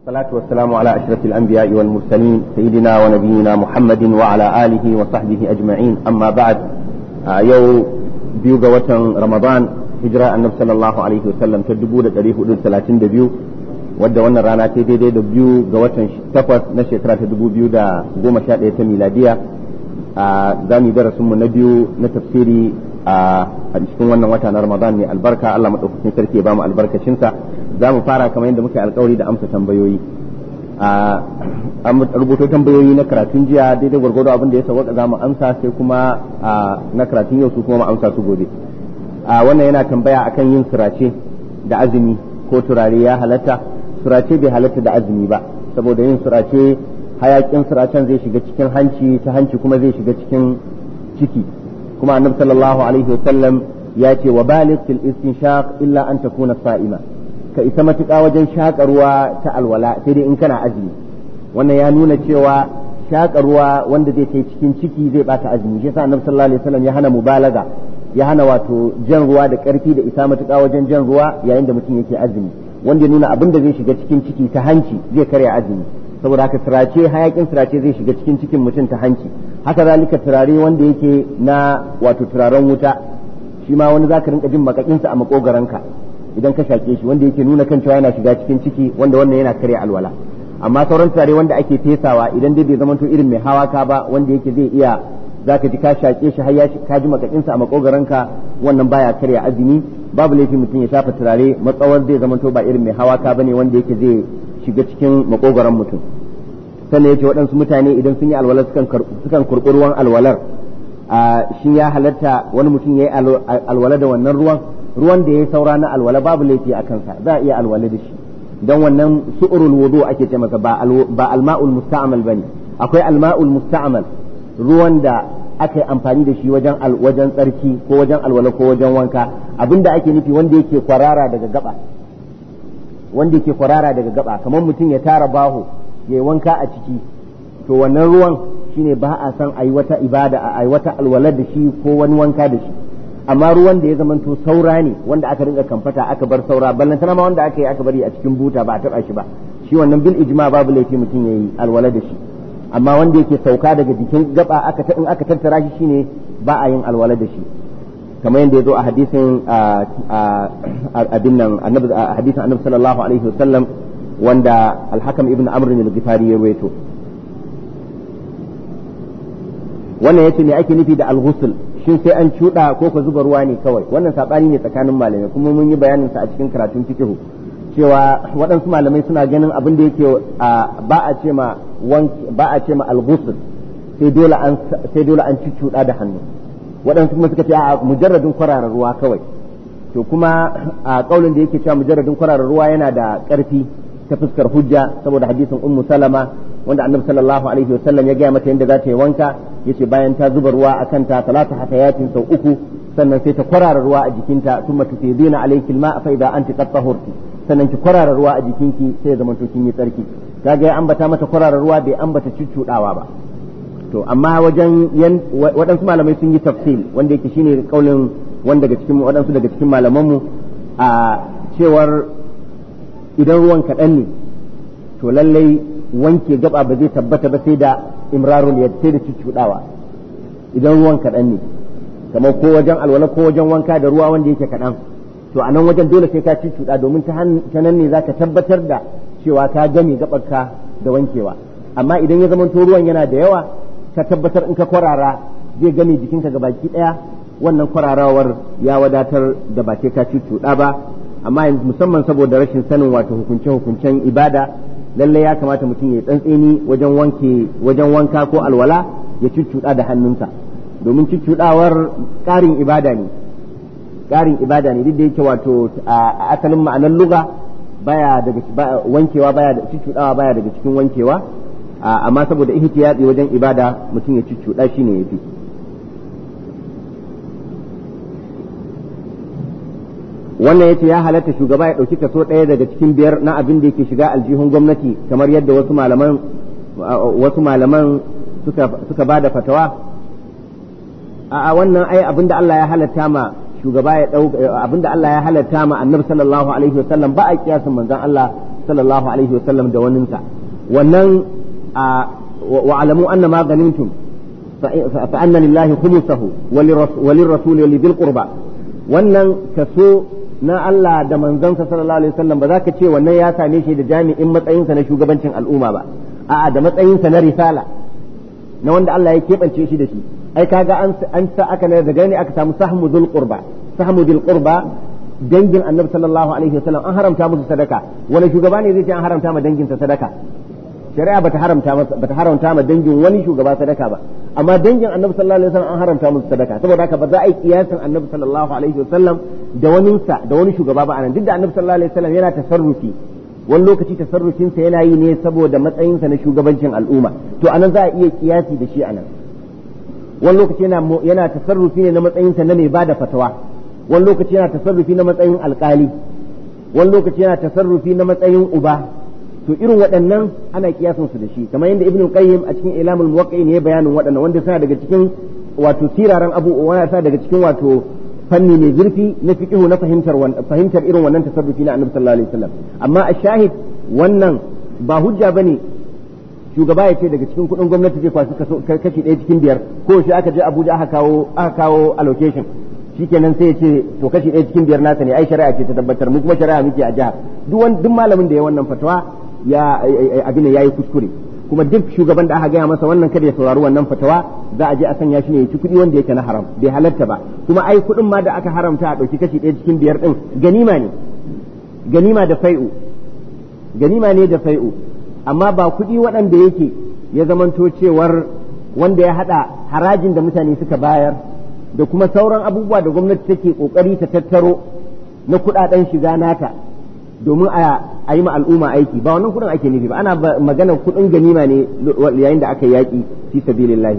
والصلاة والسلام على أشرف الأنبياء والمرسلين سيدنا ونبينا محمد وعلى آله وصحبه أجمعين أما بعد يو بيوغا وطن رمضان هجرة النبي صلى الله عليه وسلم تدبو دا تاريخ أدود ثلاثين دبيو wadda wannan rana ta daidai da biyu ga watan takwas na shekara ta dubu biyu da goma sha ɗaya ta miladiya a za mu darasin mu na biyu na tafsiri a cikin wannan wata na ramadan ne albarka allah maɗaukakin sarki ya bamu albarkacinsa za mu fara kamar yadda muke alkawari da amsa tambayoyi a rubuto tambayoyi na karatun jiya daidai gwargwado abin da ya sauka za mu amsa sai kuma na karatun yau su kuma mu amsa su gobe wannan yana tambaya akan yin sirace da azumi ko turare ya halatta surace bai halatta da azumi ba saboda yin surace hayakin suracen zai shiga cikin hanci ta hanci kuma zai shiga cikin ciki kuma annabi sallallahu alaihi wasallam ya ce wa baligh fil istinshaq illa an takuna sa'ima ka isa matuƙa wajen shaƙarwa ta alwala sai dai in kana azumi wannan ya nuna cewa shaƙarwa wanda zai kai cikin ciki zai bata azumi shi yasa annabi sallallahu alaihi wasallam ya hana mubalaga ya hana wato jan ruwa da ƙarfi da isa matuƙa wajen jan ruwa yayin da mutum yake azumi wanda ya nuna abin da zai shiga cikin ciki ta hanci zai karya azumi saboda haka sirace hayakin sirace zai shiga cikin cikin mutum ta hanci haka zalika turare wanda yake na wato turaren wuta shi ma wani zaka rinka jin makakinsa a makogaranka idan ka shake shi wanda yake nuna kan cewa yana shiga cikin ciki wanda wannan yana karya alwala amma sauran turare wanda ake fesawa idan dai bai zamanto irin mai hawa ka ba wanda yake zai iya zaka ji ka shake shi har ya ka ji makakinsa a makogaranka wannan baya karya azumi babu laifi mutum ya shafa turare matsawar zai zamanto ba irin mai hawa ka bane wanda yake zai shiga cikin makogaran mutum sannan yace waɗansu mutane idan sun yi alwalar sukan kurɓi ruwan alwalar shi ya halatta wani mutum ya yi alwala da wannan ruwan ruwan da ya saura na alwala babu laifi a kansa za a iya alwala da shi don wannan su'urul wudu ake ce masa ba alma'ul musta'mal bane akwai alma'ul musta'mal ruwan da aka yi amfani da shi wajen wajen tsarki ko wajen alwala ko wajen wanka abinda ake nufi wanda yake kwarara daga gaba wanda yake kwarara daga gaba kamar mutum ya tara baho ya yi wanka a ciki to wannan ruwan shine ba a san a yi wata ibada a yi wata alwala da shi ko wani wanka da shi amma ruwan da ya zamanto saura ne wanda aka rinka kamfata aka bar saura ballantana ma wanda aka yi aka bari a cikin buta ba a taba shi ba shi wannan bil ijma babu laifi mutum ya yi alwala da shi amma wanda yake sauka daga jikin gaba aka in aka tattara shi shine ba a yin alwala da shi kamar yadda ya zo a hadisin abin nan annabi hadisin annabi sallallahu alaihi wasallam wanda al-hakam ibn amr al-ghifari ya rawaito wannan yace me ake nufi da al-ghusl shin sai an cuda ko ka zuba ruwa ne kawai wannan sabani ne tsakanin malamai kuma mun yi bayanin sa a cikin karatun fiqh cewa waɗansu malamai suna ganin abin da yake ba a ce ma ba a ce ma al-ghusl sai dole an sai dole an cuccuda da hannu waɗansu kuma suka ce a mujarradin kwararar ruwa kawai to kuma a kaulin da yake cewa mujarradin kwararar ruwa yana da ƙarfi ta fuskar hujja saboda hadisin ummu salama wanda annabi sallallahu alaihi wasallam ya gaya mata yadda za ta yi wanka yace bayan ta zuba ruwa a kanta talata hatayatin sau uku sannan sai ta kwarara ruwa a jikinta thumma tufidina alayki alma fa idza anti qad tahurti sannan ki kwarara ruwa a jikinki sai ya zama to kin yi tsarki kaga ya ambata mata kwarara ruwa bai ambata cuccudawa ba to amma wajen waɗansu malamai sun yi tafsil wanda yake shine kaulin wanda daga cikin waɗansu daga cikin malamanmu a cewar idan ruwan kaɗan ne to lallai wanke gaba ba zai tabbata ba sai da imrarul yad sai da cuccuɗawa idan ruwan kaɗan ne kamar ko wajen alwala ko wajen wanka da ruwa wanda yake kaɗan to a nan wajen dole sai ka cuccuɗa domin ta nan ne zaka tabbatar da cewa ka game gabarka da wankewa amma idan ya zama ruwan yana da yawa ka tabbatar in ka kwarara zai game jikinka ga baki ɗaya wannan kwararawar ya wadatar da ba sai ka cuccuɗa ba amma musamman saboda rashin sanin wato hukunce-hukuncen ibada lalle ya kamata mutum ya tsantseni wajen wanke wajen wanka ko alwala ya cuccuɗa da hannunsa domin cuccuɗawar ƙarin ibada ne ƙarin ibada ne duk da yake wato a asalin ma'anar luga baya daga wankewa baya da cuccuɗawa baya daga cikin wankewa amma saboda ihtiyati wajen ibada mutum ya cuccuɗa shi ne yafi wannan yace ya halatta shugaba ya ɗauki kaso ɗaya daga cikin biyar na abin da yake shiga aljihun gwamnati kamar yadda wasu malaman wasu malaman suka suka bada fatawa a wannan ai abin da Allah ya halatta ma shugaba ya ɗau abin da Allah ya halatta ma annabi sallallahu alaihi wasallam ba a kiyasin manzon Allah sallallahu alaihi wasallam da waninsa wannan wa alamu anna ma ghanimtum fa anna lillahi khumsahu wa lirrasul wa lidhil qurba wannan kaso na Allah da manzansa sallallahu alaihi wasallam ba za ka ce wannan ya same shi da jami'in matsayinsa na shugabancin al'umma ba a'a da matsayinsa na risala na wanda Allah ya keɓance shi da shi ai kaga an an sa aka ne daga ne aka samu sahmu dhul qurba sahmu dhul qurba dangin annabi sallallahu alaihi wasallam an haramta musu sadaka wani shugaba ne zai ce an haramta ma danginsa sadaka shari'a bata haramta masa bata haramta ma dangin wani shugaba sadaka ba amma dangin annabi sallallahu alaihi wasallam an haramta musu sadaka saboda haka ba za a yi kiyasin annabi sallallahu alaihi wasallam da wani sa da wani shugaba ba anan duk da annabi sallallahu alaihi wasallam yana tasarrufi wani lokaci tasarrufin sa yana yi ne saboda matsayinsa na shugabancin al'umma to anan za a iya kiyasi da shi anan wani lokaci yana yana tasarrufi ne na matsayinsa na mai bada fatawa wani lokaci yana tasarrufi na matsayin alkali wani lokaci yana tasarrufi na matsayin uba to irin waɗannan ana kiyasan su da shi kamar yadda ibnu qayyim a cikin ilamul muwaqqi'in ya bayanin waɗannan wanda suna daga cikin wato siraran abu wanda suna daga cikin wato fanni mai zurfi na fiqhu na fahimtar fahimtar irin wannan tasarrufi na annabi sallallahu alaihi wasallam amma a shahid wannan ba hujja bane shugaba ya ce daga cikin kuɗin gwamnati zai kwashi kashi ɗaya cikin biyar ko shi aka je Abuja aka kawo aka kawo allocation shikenan sai ya ce to kashi ɗaya cikin biyar nasa ne ai shari'a ce ta tabbatar mu kuma shari'a muke a jihar duk wani duk malamin da ya wannan fatawa ya abin ya yi kuskure kuma duk shugaban da aka gaya masa wannan kada ya saurari wannan fatawa za a je a sanya shi ne ya ci kuɗi wanda yake na haram bai halatta ba kuma ai kuɗin ma da aka haramta a ɗauki kashi ɗaya cikin biyar ɗin ganima ne ganima da fai'u ganima ne da fai'u amma ba kuɗi waɗanda yake ya zamanto cewar wanda ya haɗa harajin da mutane suka bayar da kuma sauran abubuwa da gwamnati take kokari ta tattaro na kudaden shiga nata domin a yi ma al'umma aiki ba wannan kudin ake nufi ba ana magana kudin ganima ne yayin da aka yaki fi sabilillah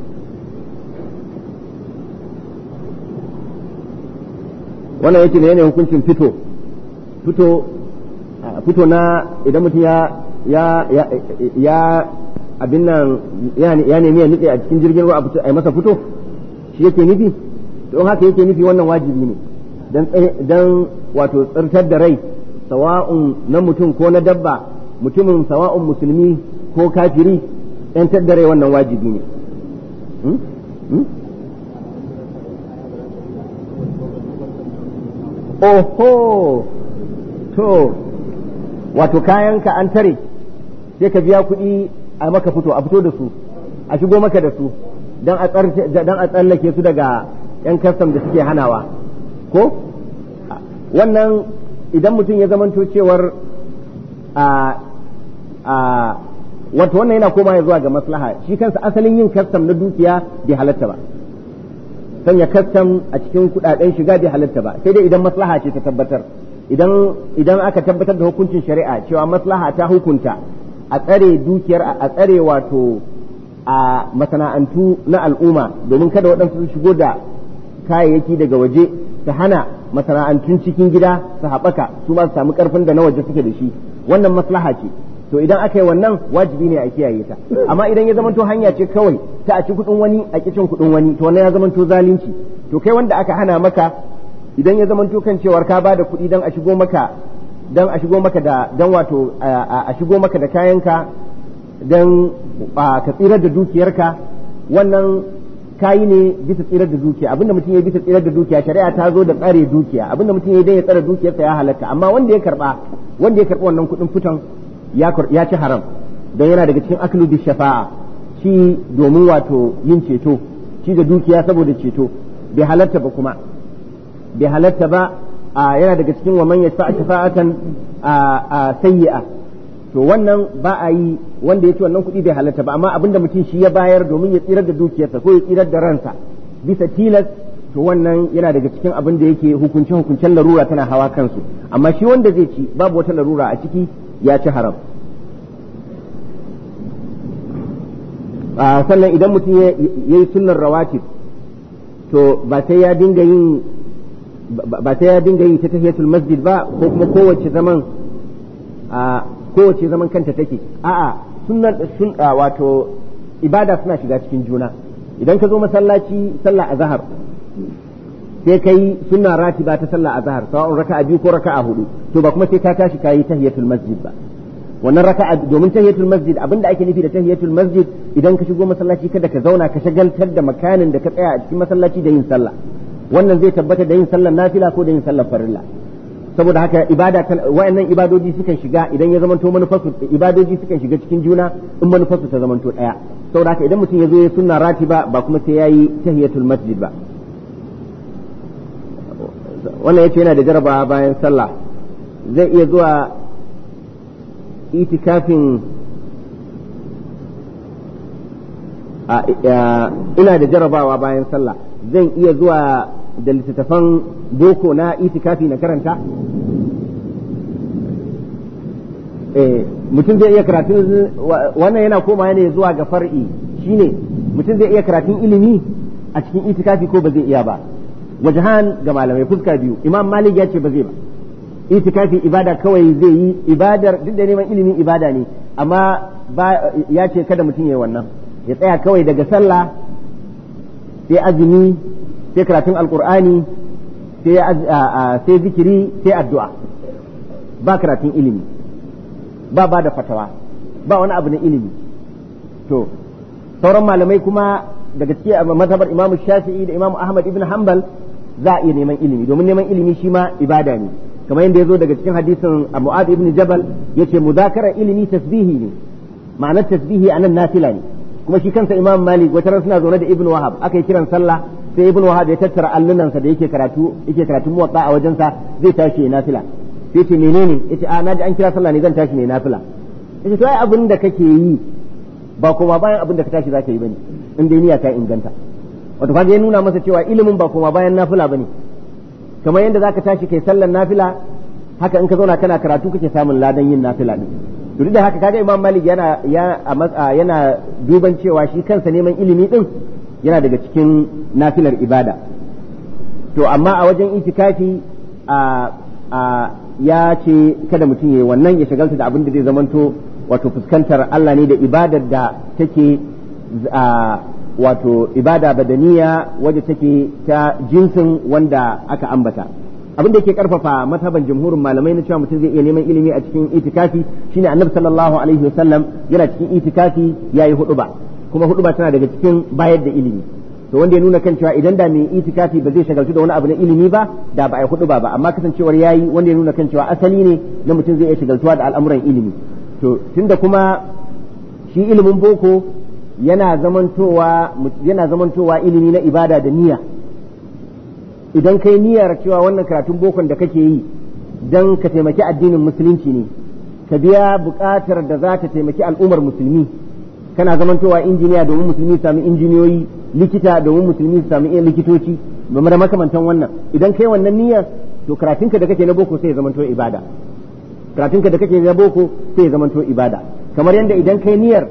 wannan yake ne yanayin hukuncin fito fito fito na idan mutum ya ya ya abin nan ya nemi ya nutse a cikin jirgin ruwa a masa fito shi yake nufi to haka yake nufi wannan wajibi ne dan wato tsirtar da rai sawa'un na mutum ko na dabba mutumin sawa'un musulmi ko kafiri yantar da rai wannan wajibi ne oho to wato kayanka an tare sai ka biya kuɗi a maka fito a fito da su a shigo maka da su dan a tsallake su daga 'yan kastam da suke hanawa ko wannan idan mutum ya zamanto cewar a a wato wannan yana koma zuwa ga maslaha shi kansa asalin yin kastam na dukiya bai halatta ba sanya kastam a cikin kudaden shiga bai halatta ba sai dai idan maslaha ce ta tabbatar idan idan aka tabbatar da hukuncin shari'a cewa maslaha ta hukunta a tsare dukiyar a tsare wato a masana'antu na al'umma domin kada waɗansu su shigo da kayayyaki daga waje su hana masana'antun cikin gida su haɓaka su ma su samu ƙarfin da na waje suke da shi wannan maslaha ce to idan aka yi wannan wajibi ne a kiyaye ta amma idan ya zamanto hanya ce kawai ta a ci kuɗin wani a kicin kuɗin wani to wannan ya zamanto zalunci to kai wanda aka hana maka idan ya zamanto kan cewar ka ba da kuɗi don a shigo maka don a shigo maka da don wato a shigo maka da kayanka don ka tsirar da dukiyarka wannan kayi ne bisa tsirar da dukiya abinda mutum ya bisa tsirar da dukiya shari'a ta zo da tsare dukiya abinda mutum ya dan ya tsare dukiyarsa ya halatta amma wanda ya karba wanda ya karba wannan kuɗin fitan ya ci haram don yana daga cikin aklu bi shafa'a shi domin wato yin ceto shi da dukiya saboda ceto bai halatta ba kuma bai halatta ba yana daga cikin wa man yashfa'a shafa'atan sayyi'a to wannan ba a yi wanda ya ci wannan kuɗi bai halatta ba amma abinda mutum shi ya bayar domin ya tsirar da dukiyarsa ko ya tsirar da ransa bisa tilas to wannan yana daga cikin abin da yake hukunce hukuncen larura tana hawa kansu amma shi wanda zai ci babu wata larura a ciki ya ci haram sannan idan mutum ya yi sunnar rawatib to ba sai ya dinga yin ba sai ya dinga yi ta tahiyatul masjid ba ko kuma kowace zaman kowace zaman kanta take a'a sunnan sun wato ibada suna shiga cikin juna idan ka zo masallaci sallah azhar sai kai sunna ratiba ta sallah azhar sawa'un raka'a biyu ko raka'a hudu to ba kuma sai ka tashi kayi tahiyatul masjid ba wannan raka'a domin tahiyatul masjid abinda ake nufi da tahiyatul masjid idan ka shigo masallaci kada ka zauna ka shagaltar da makanin da ka tsaya a cikin masallaci da yin sallah wannan zai tabbata da yin sallar nafila ko da yin sallar farilla saboda haka ibada wayannan ibadoji sukan shiga idan ya zamanto manufarsu ibadoji sukan shiga cikin juna in manufarsu ta zamanto daya saboda haka idan mutum ya zo ya sunna ratiba ba kuma sai yayi tahiyatul masjid ba wannan yace yana da jarabawa bayan sallah zai iya zuwa itikafin ina da jarabawa bayan sallah zan iya zuwa da littattafan boko na itikafi na karanta mutum zai iya karatun wannan yana koma ne zuwa ga far'i shine mutum zai iya karatun ilimi a cikin itikafi ko ba zai iya ba wajahan ga malamai fuska biyu imam malik ya ce ba zai ba itikafi ibada kawai zai yi ibadar duk da neman ilimin ibada ne amma ya ce kada mutum ya yi wannan ya tsaya kawai daga sallah sai azumi sai karatun alkur'ani sai zikiri sai addu'a ba karatun ilimi ba ba da fatawa ba wani abu na ilimi to sauran malamai kuma daga cikin mazhabar imam shafi'i da imam ahmad ibn hanbal za a iya neman ilimi domin neman ilimi shi ma ibada ne kamar yadda ya zo daga cikin hadisin mu'ad ibn jabal yace mudakara ilimi tasbihi ne ma'anar tasbihi anan nafila ne kuma shi kansa imam malik wata ran suna zaune da ibn wahab aka yi kiran sallah sai ibn wahab ya tattara allunansa da yake karatu yake karatu muwatta a wajensa zai tashi ya nafila sai ce menene yace a naji an kira sallah ne zan tashi ne nafila yace to ai abin da kake yi ba kuma bayan abin da ka tashi zaka yi bane in dai niyya ta inganta wato kaga ya nuna masa cewa ilimin ba kuma bayan nafila bane kamar yadda zaka tashi kai sallar nafila haka in ka zauna kana karatu kake samun ladan yin nafila din duk da haka kaga imam malik yana yana duban cewa shi kansa neman ilimi din yana daga cikin nafilar ibada to amma a wajen itikafi a ya ce kada mutum ya yi wannan ya shagalta da abin da zai zamanto wato fuskantar Allah ne da ibadar da take wato ibada badaniya wadda take ta jinsin wanda aka ambata abin da yake karfafa mazhaban jamhurin malamai na cewa mutum zai iya neman ilimi a cikin itikafi shine annabi sallallahu alaihi wasallam yana cikin itikafi yayi huduba kuma huduba tana daga cikin bayar da ilimi to wanda ya nuna kan cewa idan da mai itikafi ba zai shagaltu da wani abu na ilimi ba da ba a huduba ba amma kasancewar yayi wanda ya nuna kan cewa asali ne na mutum zai iya shagaltuwa da al'amuran ilimi to tunda kuma shi ilimin boko yana zamantowa yana zamantowa ilimi na ibada da niyya idan kai niyyar cewa wannan karatun bokon da kake yi don ka taimaki addinin musulunci ne ka biya buƙatar da za ta taimaki al'ummar musulmi kana zamantowa injiniya domin musulmi su sami injiniyoyi likita domin musulmi su sami likitoci da makamantan wannan idan kai wannan niyyar to karatunka da kake na boko sai ya zamanto ibada karatunka da kake na boko sai ya zamanto ibada kamar yadda idan kai niyyar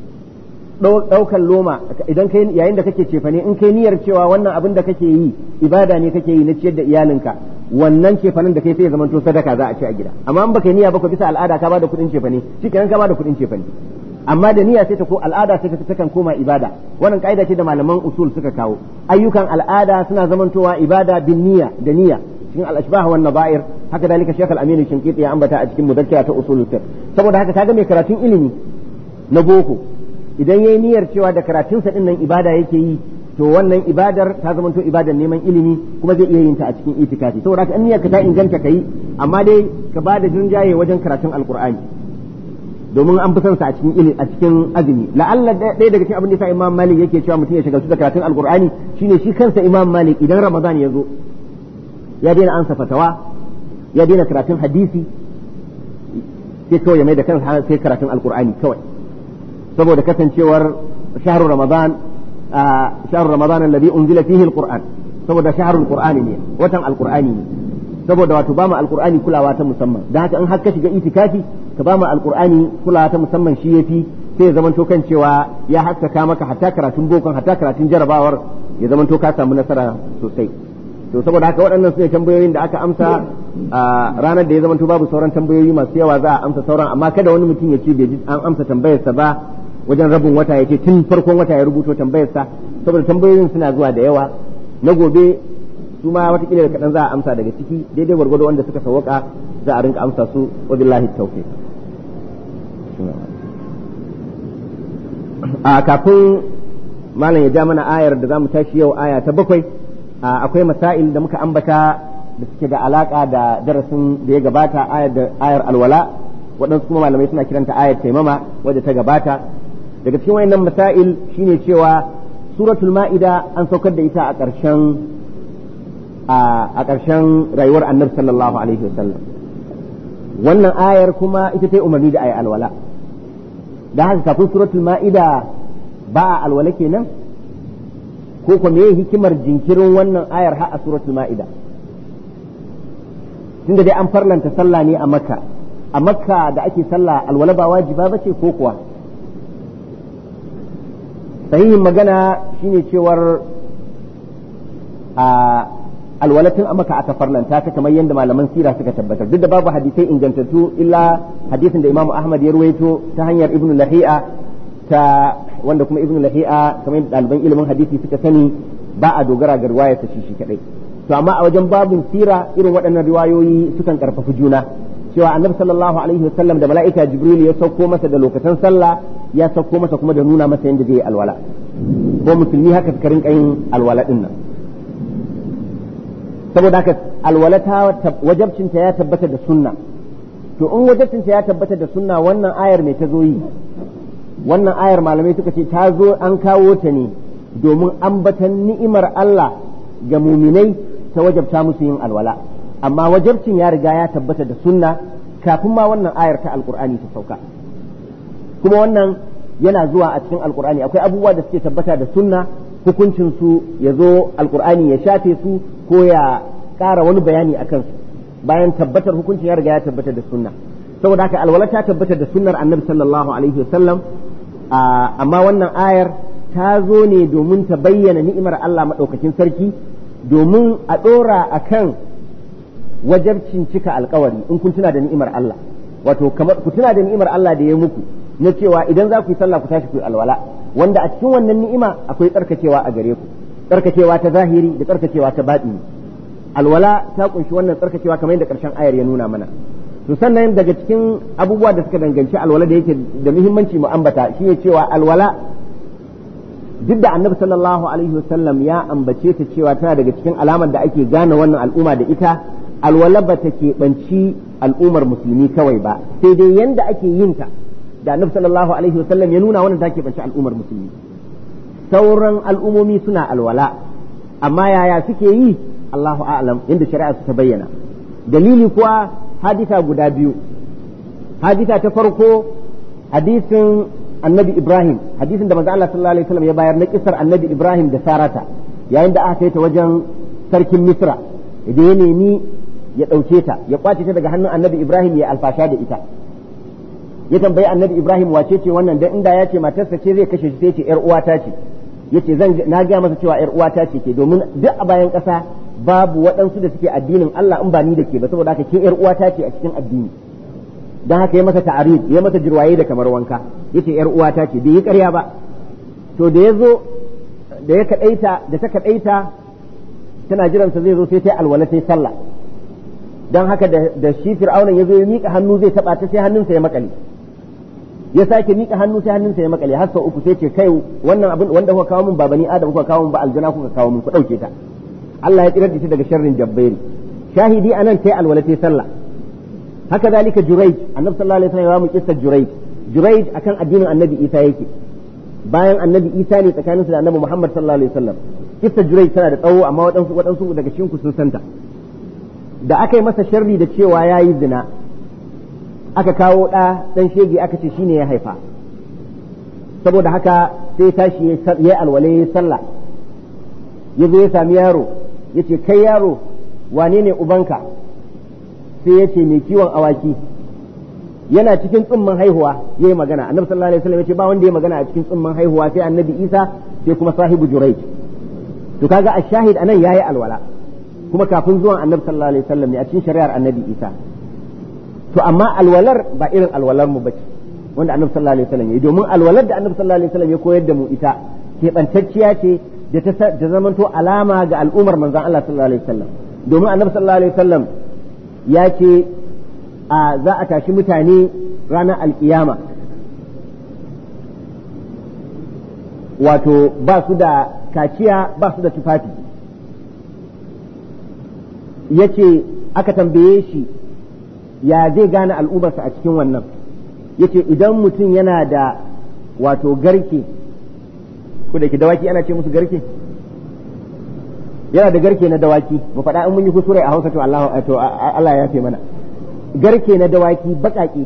ɗaukan loma idan kai yayin da kake cefane in kai niyyar cewa wannan abin da kake yi ibada ne kake yi na ciyar da iyalinka wannan cefanen da kai sai ya zamanto sadaka za a ci a gida amma in baka niyya ba ko bisa al'ada ka bada kuɗin cefane shikenan ka bada kuɗin cefane amma da niyya sai ta ko al'ada sai ta kan koma ibada wannan kaida ce da malaman usul suka kawo ayyukan al'ada suna zamantowa ibada bin niyya da niyya cikin al-ashbah wan nabair haka dalika shaykh al-amin shinqiti ya ambata a cikin mudakkira ta usulul fiqh saboda haka kaga mai karatun ilimi na boko idan yayi niyyar cewa da karatunsa din nan ibada yake yi to wannan ibadar ta zama to ibadar neman ilimi kuma zai iya yin ta a cikin itikafi saboda haka in niyyar ka ta inganta kai amma dai ka bada jinjaye wajen karatun alqur'ani domin an fi son sa a cikin ilimi a cikin azumi la'alla ɗaya daga cikin abin da yasa imam malik yake cewa mutum ya shagaltu da karatun alqur'ani shine shi kansa imam malik idan ramadan ya zo ya daina ansa fatawa ya daina karatun hadisi sai kawai ya mai da kansa sai karatun alqur'ani kawai saboda kasancewar shahru ramadan shahru ramadan alladhi unzila fihi alquran saboda shahrul qur'ani ne watan alqur'ani ne saboda wato ba mu alqur'ani kulawa ta musamman dan haka in har ka shiga itikafi ka ba mu alqur'ani kulawa ta musamman shi yafi sai ya zamanto kan cewa ya haskaka maka hatta karatun bokon hatta karatun jarabawar ya zamanto ka samu nasara sosai to saboda haka waɗannan su ne tambayoyin da aka amsa a ranar da ya zamanto babu sauran tambayoyi masu yawa za a amsa sauran amma kada wani mutum ya ce bai ji an amsa tambayarsa ba wajen rabin wata ya ce tun farkon wata ya rubuto tambayarsa saboda tambayoyin suna zuwa da yawa na gobe su ma watakila da kaɗan za a amsa daga ciki daidai gwargwado wanda suka sawaka za a rinka amsa su wa billahi tawfiq a kafin malam ya ja mana ayar da zamu tashi yau aya ta bakwai akwai masail da muka ambata da suke da alaka da darasin da ya gabata ayar da ayar alwala waɗansu kuma malamai suna kiranta ayar taimama wadda ta gabata daga cikin wayannan masail shine cewa suratul ma'ida an saukar da ita a ƙarshen a ƙarshen rayuwar annabi sallallahu alaihi wasallam wannan ayar kuma ita ta yi umarni da ayi alwala da haka kafin suratul ma'ida ba a alwala kenan ko kuma me hikimar jinkirin wannan ayar har a suratul ma'ida tunda dai an farlanta sallah ne a makka a makka da ake sallah alwala ba wajiba bace ko kuwa sahihin magana shine cewar a alwalatin a maka aka farlanta ta kamar yadda malaman sira suka tabbatar duk da babu hadisai ingantattu illa hadisin da imamu ahmad ya ruwaito ta hanyar ibnu lahi'a ta wanda kuma ibnu lahi'a kamar yadda ɗaliban ilimin hadisi suka sani ba a dogara ga riwayar ta shi shi kadai to amma a wajen babin sira irin waɗannan riwayoyi sukan karfafi juna cewa annabi sallallahu alaihi wasallam da mala'ika jibril ya sauko masa da lokacin sallah ya sauko masa kuma da nuna masa yadda zai yi alwala ko musulmi haka suka rinka yin alwala din nan saboda haka alwala ta wajabcinta ya tabbata da sunna to in wajabcinta ya tabbata da sunna wannan ayar mai ta zo yi wannan ayar malamai suka ce ta zo an kawo ta ne domin ambatan ni'imar Allah ga muminai ta wajabta musu yin alwala amma wajabcin ya riga ya tabbata da sunna kafin ma wannan ayar ta alkur'ani ta sauka kuma wannan yana zuwa a cikin alkur'ani akwai abubuwa da suke tabbata da sunna hukuncin su ya zo alkur'ani ya shafe su ko ya ƙara wani bayani a kansu bayan tabbatar hukuncin ya riga ya tabbata da sunna saboda haka alwala ta tabbata da sunnar annabi sallallahu alaihi wasallam amma wannan ayar ta zo ne domin ta bayyana ni'imar Allah maɗaukakin sarki domin a ɗora a kan wajabcin cika alkawari in kun tuna da ni'imar Allah wato kamar ku tuna da ni'imar Allah da ya muku na cewa idan za ku yi sallah ku tashi ku yi alwala wanda a cikin wannan ni'ima akwai tsarkakewa a gare ku tsarkakewa ta zahiri da tsarkakewa ta baɗini alwala ta kunshi wannan tsarkakewa kamar yadda ƙarshen ayar ya nuna mana to sannan daga cikin abubuwa da suka danganci alwala da yake da muhimmanci mu ambata shine cewa alwala duk da annabi sallallahu alaihi wasallam ya ambace ta cewa tana daga cikin alamar da ake gane wannan al'umma da ita alwala ba ta keɓanci al'ummar musulmi kawai ba sai dai yanda ake yin ta da annabi sallallahu alaihi wasallam ya nuna wannan ta keɓanci al'ummar musulmi sauran al'umomi suna alwala amma yaya suke yi Allahu a'lam inda shari'a ta bayyana dalili kuwa hadisa guda biyu hadisa ta farko hadisin annabi Ibrahim hadisin da manzo Allah sallallahu alaihi wasallam ya bayar na kisar annabi Ibrahim da Sarata yayin da aka kai ta wajen sarkin Misra idan ya nemi ya ɗauke ta ya kwace ta daga hannun annabi Ibrahim ya alfasha da ita ya tambayi annabi Ibrahim wace ce wannan dan inda ya ce matarsa ce zai kashe shi sai ce yar uwata ce yace zan na ga masa cewa yar uwata ce ke domin duk a bayan ƙasa babu waɗansu da suke addinin Allah in ba ni da ke ba saboda haka ke yar uwata ce a cikin addini dan haka ya masa ta'arid ya masa jirwaye da kamar wanka yace yar uwata ce bai yi ƙarya ba to da ya zo da ya kadaita da ta kadaita tana jiran sa zai zo sai ta alwala sai sallah dan haka da shi fir'aunan ya zo ya mika hannu zai taba ta sai hannunsa ya makale ya sake mika hannu sai hannunsa ya makale har sau uku sai ce kai wannan abin wanda kuka kawo min ba bani adam kuka kawo min ba aljana kuka kawo min ku dauke ta Allah ya tsirar da shi daga sharrin jabbairi shahidi anan tai alwala tai sallah haka zalika juraij annabi sallallahu alaihi wasallam ya mu kissa juraij juraij akan addinin annabi isa yake bayan annabi isa ne tsakanin su da annabi muhammad sallallahu alaihi wasallam kissa juraij tana da tsawo amma waɗansu waɗansu daga cikin ku sun santa da aka yi masa sharri da cewa yayi zina aka kawo ɗa ɗan shege aka ce shine ya haifa saboda haka sai tashi ya alwale ya sallah ya zo ya sami yaro ya ce kai yaro wane ne ubanka sai ya ce mai kiwon awaki yana cikin tsumman haihuwa ya yi magana annabi sallallahu alaihi wasallam ya ce ba wanda ya magana a cikin tsumman haihuwa sai annabi isa sai kuma sahibu juraij to kaga a shahid anan yayi alwala kuma kafin zuwan annabi sallallahu alaihi wasallam ne a cikin shari'ar annabi isa to amma alwalar ba irin alwalar mu bace wanda annabi sallallahu alaihi wasallam ya domin alwalar da annabi sallallahu alaihi wasallam ya koyar da mu ita keɓantacciya ce da ta zamanto alama ga al'ummar manzon Allah sallallahu alaihi wasallam domin annabi sallallahu alaihi wasallam ya ce a za a tashi mutane ranar alkiyama wato ba su da kaciya ba su da tufafi ya ce aka tambaye shi ya zai gane al'ummarsa a cikin wannan ya ce idan mutum yana da wato garke ko da ke dawaki ana ce musu garke yana da garke na dawaki mu faɗa in mun yi kusure a hausa to Allah to Allah ya fi mana garke na dawaki baƙaƙe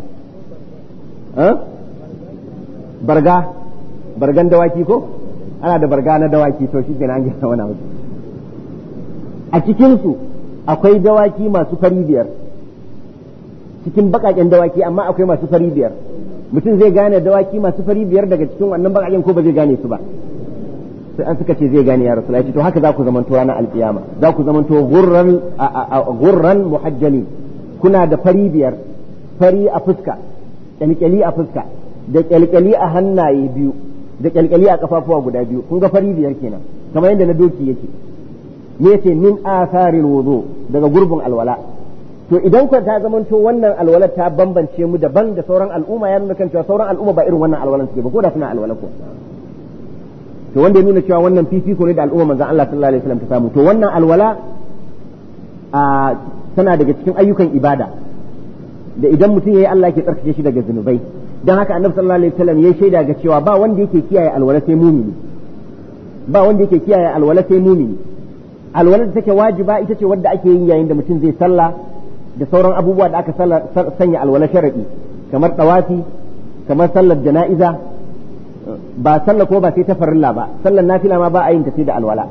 barga bargan dawaki ko ana da barga na dawaki to shi kenan an gina wani abu a cikinsu akwai dawaki masu fari biyar cikin baƙaƙen dawaki amma akwai masu fari biyar mutum zai gane dawaki masu fari biyar daga cikin wannan baƙaƙen ko ba zai gane su ba sai an suka ce zai gane ya rasu to haka za ku zamanto ranar alƙiyama za ku zamanto gurran gurran muhajjali kuna da fari biyar fari a fuska kyalkyali a fuska da kyalkyali a hannaye biyu da kyalkyali a kafafuwa guda biyu kun ga fari biyar kenan kamar yadda na doki yake me yace min atharil wudu daga gurbin alwala to idan ku ta zamanto wannan alwala ta bambance mu daban da sauran al'umma ya nuna kan cewa sauran al'umma ba irin wannan alwalan suke ba ko da suna alwala ko to wanda ya nuna cewa wannan fifiko ne da al'umma manzon Allah sallallahu alaihi wasallam ta samu to wannan alwala a tana daga cikin ayyukan ibada da idan mutum yayi Allah ke tsarkake shi daga zunubai dan haka annabi sallallahu alaihi wasallam ya shaida ga cewa ba wanda yake kiyaye alwala sai mumini ba wanda yake kiyaye alwala sai mumini alwala da take wajiba ita ce wadda ake yi yayin da mutum zai sallah da sauran abubuwa da aka sanya alwala sharadi kamar tawafi kamar sallar jana'iza ba sallah ko ba sai ta farilla ba sallar nafila ma ba a yin ta sai da alwala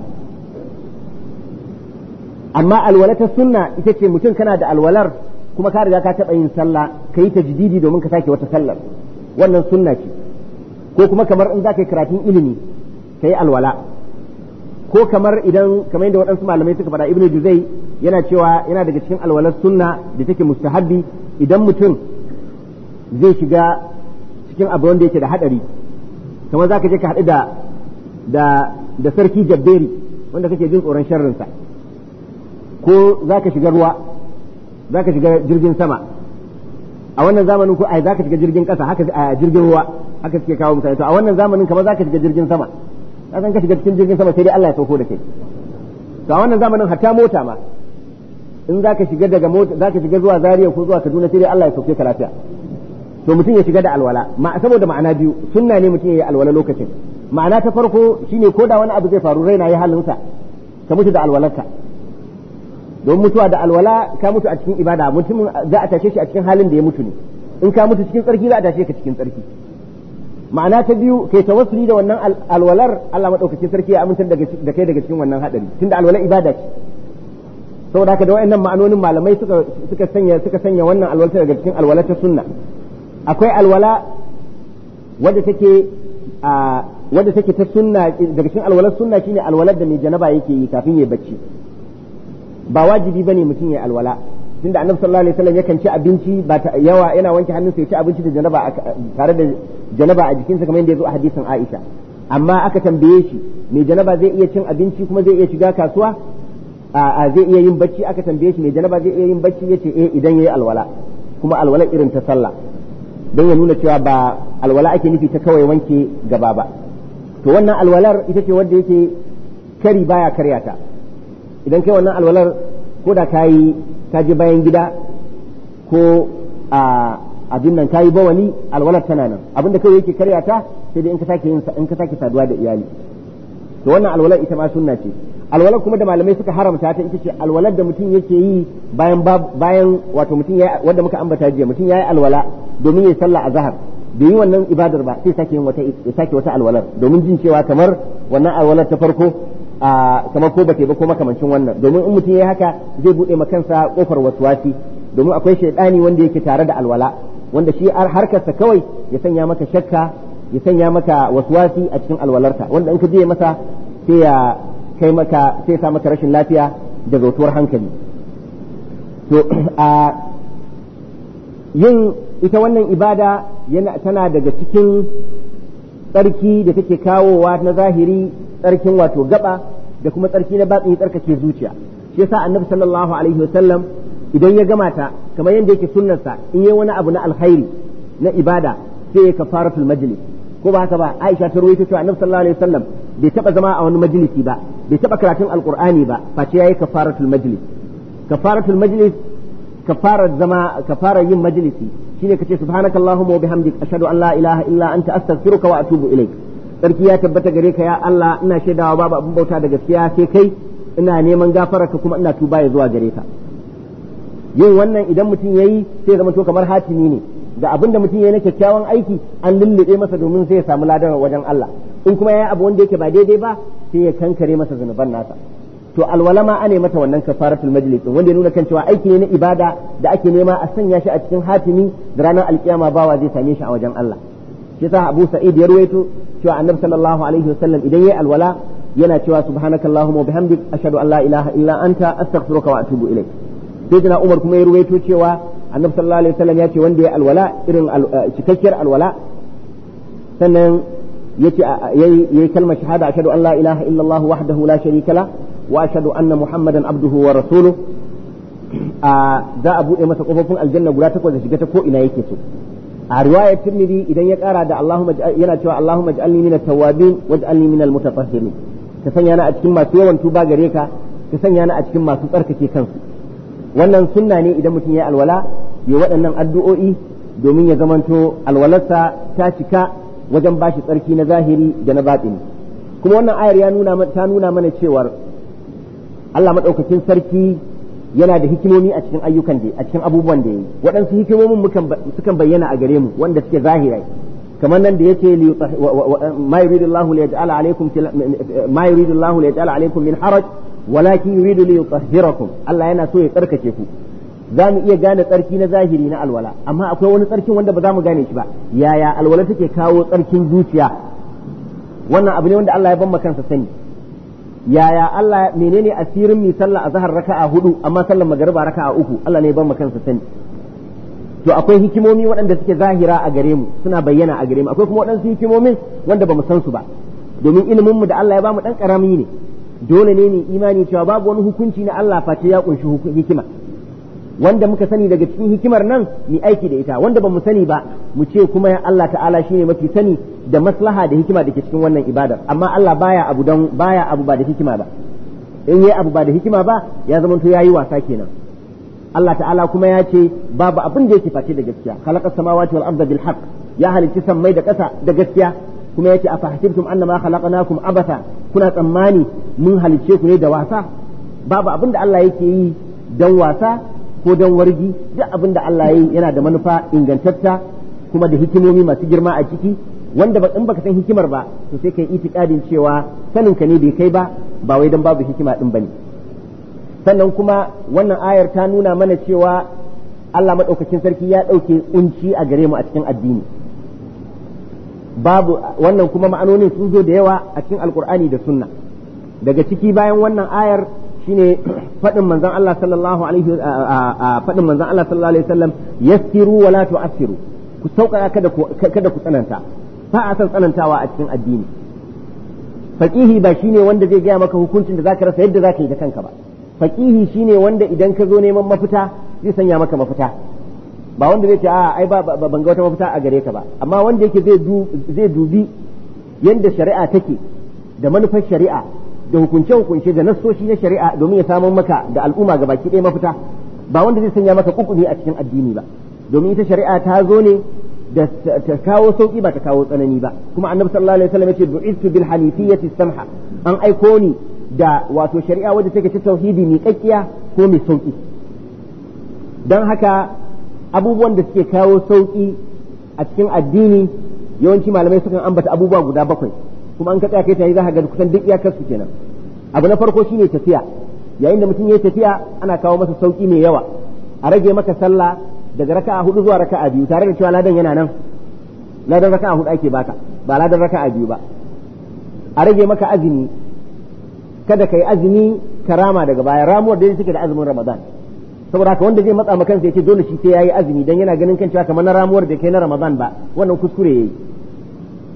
amma alwala ta sunna ita ce mutum kana da alwalar kuma ka riga ka taɓa yin sallah ka yi tajdidi domin ka sake wata sallar wannan sunna ce ko kuma kamar in za ka yi karatun ilimi ka yi alwala ko kamar idan kamar yadda waɗansu malamai suka faɗa ibnu juzai yana cewa yana daga cikin alwalar sunna da take mustahabbi idan mutum zai shiga cikin abu wanda yake da hadari kamar za ka je ka haɗu da da da sarki jabberi wanda kake jin tsoron sharrinsa ko za ka shiga ruwa za ka shiga jirgin sama a wannan zamanin ko ai za ka shiga jirgin ƙasa haka a jirgin ruwa haka suke kawo mutane to a wannan zamanin kamar za ka shiga jirgin sama ka san ka shiga cikin jirgin sama sai dai Allah ya sauko da kai to a wannan zamanin hatta mota ma in za ka shiga daga mota za ka shiga zuwa Zaria ko zuwa Kaduna sai dai Allah ya sauke ka lafiya to mutum ya shiga da alwala ma saboda ma'ana biyu sunna ne mutum ya yi alwala lokacin ma'ana ta farko shine ko da wani abu zai faru raina yi halinsa ka mutu da alwalarka don mutuwa da alwala ka mutu a cikin ibada mutumin za a tashe shi a cikin halin da ya mutu ne in ka mutu cikin tsarki za a tashe ka cikin tsarki ma'ana ta biyu kai tawassuli da wannan alwalar Allah madaukakin sarki ya amintar da kai daga cikin wannan hadari tunda alwala ibada ce saboda haka da wayannan ma'anonin malamai suka suka sanya suka sanya wannan alwala daga cikin alwala ta sunna akwai alwala wadda take a wadda take ta sunna daga cikin alwalar sunna shine alwalar da mai janaba yake yi kafin ya bacci ba wajibi bane mutum ya alwala tunda annabi sallallahu alaihi wasallam yakan ci abinci ba yawa yana wanke hannunsa ya ci abinci da janaba tare da janaba a jikinsa kamar yadda ya zo a hadisin Aisha amma aka tambaye shi mai janaba zai iya cin abinci kuma zai iya shiga kasuwa a zai iya yin bacci aka tambaye shi mai janaba zai iya yin bacci yace eh idan yayi alwala kuma alwala irin ta sallah don ya nuna cewa ba alwala ake nufi ta kawai wanke gaba ba to wannan alwalar ita ce wadda yake kari baya karya ta idan kai wannan alwalar ko da kayi ka je bayan gida ko a abin nan kayi bawali alwalar tana nan abinda kawai yake karya ta sai dai in ka sake yin in ka sake saduwa da iyali to wannan alwalar ita ma sunna ce alwalar kuma da malamai suka haramta ta ita ce alwalar da mutum yake yi bayan bayan wato mutum ya wanda muka ambata jiya mutum yayi alwala domin yayi sallah azhar bai yi wannan ibadar ba sai sake yin wata ya sake wata alwalar domin jin cewa kamar wannan alwalar ta farko a kamar ko bate ba ko makamancin wannan domin in mutum yayi haka zai bude ma kansa kofar waswasi domin akwai shaidani wanda yake tare da alwala wanda shi harkarsa kawai ya sanya maka shakka ya sanya maka waswasi a cikin alwalarka wanda in ka je masa sai ya kai maka sai sa maka rashin lafiya da zautuwar hankali to a yin ita wannan ibada yana tana daga cikin tsarki da take kawowa na zahiri tsarkin wato gaba da kuma tsarki na batsi tsarkake zuciya shi yasa annabi sallallahu alaihi wasallam idan ya gama ta kamar yadda yake sunnarsa in yi wani abu na alkhairi na ibada sai ya kafaratul majlis ko ba haka ba Aisha ta rawaito cewa annabi sallallahu alaihi wasallam bai taba zama a wani majalisi ba bai taba karatun alqur'ani ba face yayi kafaratul majlis kafaratul majlis kafarar zama kafarar yin majalisi shine kace subhanakallahumma wa bihamdik ashhadu an la ilaha illa anta astaghfiruka wa atubu ilaik sarki ya tabbata gare ka ya Allah ina shaidawa babu abin bauta da gaskiya sai kai ina neman gafararka kuma ina tuba ya zuwa gare ka yin wannan idan mutum yayi sai zama to kamar hatimi ne da abin da mutum yayi na kyakkyawan aiki an lullube masa domin sai ya samu ladan wajen Allah in kuma yayi abu wanda yake ba daidai ba sai ya kankare masa zunuban nasa to alwala ma ane mata wannan kafaratul majlis wanda ya nuna kan cewa aiki ne na ibada da ake nema a sanya shi a cikin hatimi da ranar alkiyama bawa zai same shi a wajen Allah shi yasa Abu Sa'id ya ruwaito cewa Annabi sallallahu alaihi wasallam idan yayi alwala yana cewa subhanakallahumma wa bihamdik ashhadu an la ilaha illa anta astaghfiruka wa atubu ilaik sai jina Umar kuma ya ruwaito cewa Annabi sallallahu alaihi wasallam ya ce wanda ya alwala irin cikakkiyar alwala sannan yace yayi kalmar shahada ashhadu an la ilaha illa Allah wahdahu la sharika la wa ashhadu anna muhammadan abduhu wa rasuluhu za a buɗe masa kofofin aljanna guda takwas da shiga ta ko ina yake so a riwayar tirmidhi idan ya kara da Allahumma yana cewa Allahumma ij'alni min at-tawwabin waj'alni min al-mutatahhirin ka sanya ni a cikin masu yawan tuba gare ka ka sanya ni a cikin masu tsarkake kansu wannan sunna ne idan mutum ya alwala ya waɗannan addu'o'i domin ya zamanto alwalarsa ta cika wajen bashi tsarki na zahiri da na batini kuma wannan ayar ya nuna ta nuna mana cewar Allah madaukakin sarki yana da hikimomi a cikin ayyukan da a cikin abubuwan da yayi waɗansu hikimomin sukan bayyana a gare mu wanda suke zahirai kamar nan da yake ma yuridu Allah li yaj'ala alaykum ma yuridu Allah li yaj'ala alaykum min haraj walakin yuridu li yutahhirakum Allah yana so ya tsarkake ku za mu iya gane tsarki na zahiri na alwala amma akwai wani tsarkin wanda ba za mu gane shi ba yaya alwala take kawo tsarkin zuciya wannan abu ne wanda Allah ya ban kansa sani yaya Allah menene asirin mi sallah azhar raka'a hudu amma sallar magariba raka'a uku Allah ne ban kansa sani to akwai hikimomi waɗanda suke zahira a gare mu suna bayyana a gare mu akwai kuma waɗansu hikimomin wanda ba mu san su ba domin ilimin mu da Allah ya bamu dan karami ne dole ne ni imani cewa babu wani hukunci na Allah face ya kunshi hikima wanda muka sani daga cikin hikimar nan mu aiki da ita wanda ba mu sani ba mu ce kuma Allah ta'ala shine mafi sani da maslaha da hikima da ke cikin wannan ibadar amma Allah baya abu don baya abu ba da hikima ba in yayi abu ba da hikima ba ya zama to yayi wasa kenan Allah ta'ala kuma ya ce babu abin da yake face da gaskiya khalaqa samawati wal arda bil haqq ya halicci sammai da ƙasa da gaskiya kuma yace afa hasibtum annama khalaqnakum abatha kuna tsammani mun halicce ku ne da wasa babu abin da Allah yake yi dan wasa ko dan wargi duk abin da Allah ya yi yana da manufa ingantatta kuma da hikimomi masu girma a ciki wanda ba in baka san hikimar ba to sai kai itikadin cewa sanin ka ne bai kai ba ba wai dan babu hikima din bane sannan kuma wannan ayar ta nuna mana cewa Allah madaukakin sarki ya dauke kunci a gare mu a cikin addini babu wannan kuma ma'anonin sun zo da yawa a cikin alkur'ani da sunna daga ciki bayan wannan ayar shine faɗin manzon Allah sallallahu alaihi faɗin manzon Allah sallallahu alaihi wasallam yassiru wala tu'assiru ku sauƙaƙa kada ku kada ku tsananta ba a san tsanantawa a cikin addini faqihi ba shine wanda zai gaya maka hukuncin da zaka rasa yadda zaka yi da kanka ba faqihi shine wanda idan ka zo neman mafita zai sanya maka mafita ba wanda zai ce a ai ba ban ga wata mafita a gare ka ba amma wanda yake zai zai dubi yanda shari'a take da manufar shari'a da hukunce hukunce da nassoshi na shari'a domin ya samu maka da al'umma ga baki ɗaya mafita ba wanda zai sanya maka kukumi a cikin addini ba domin ita shari'a ta zo ne da ta kawo sauki ba ta kawo tsanani ba kuma annabi sallallahu alaihi wasallam yace bu'istu bil hanifiyyati samha an aiko ni da wato shari'a wadda take ta tauhidi mai kakkiya ko mai sauki don haka abubuwan da suke kawo sauki a cikin addini yawanci malamai sukan ambata abubuwa guda bakwai kuma an ka tsaya kai tayi za ka ga kusan duk iyakar su kenan abu na farko shine tafiya yayin da mutum ya tafiya ana kawo masa sauki mai yawa a rage maka sallah daga raka'a hudu zuwa raka'a biyu tare da cewa ladan yana nan ladan raka'a hudu ake baka ba ladan raka'a biyu ba a rage maka azumi kada ka yi azumi karama daga baya ramuwar da take da azumin ramadan saboda haka wanda zai matsa maka ya ce dole shi sai yayi azumi dan yana ganin kan cewa kamar na ramuwar da kai na ramadan ba wannan kuskure yayi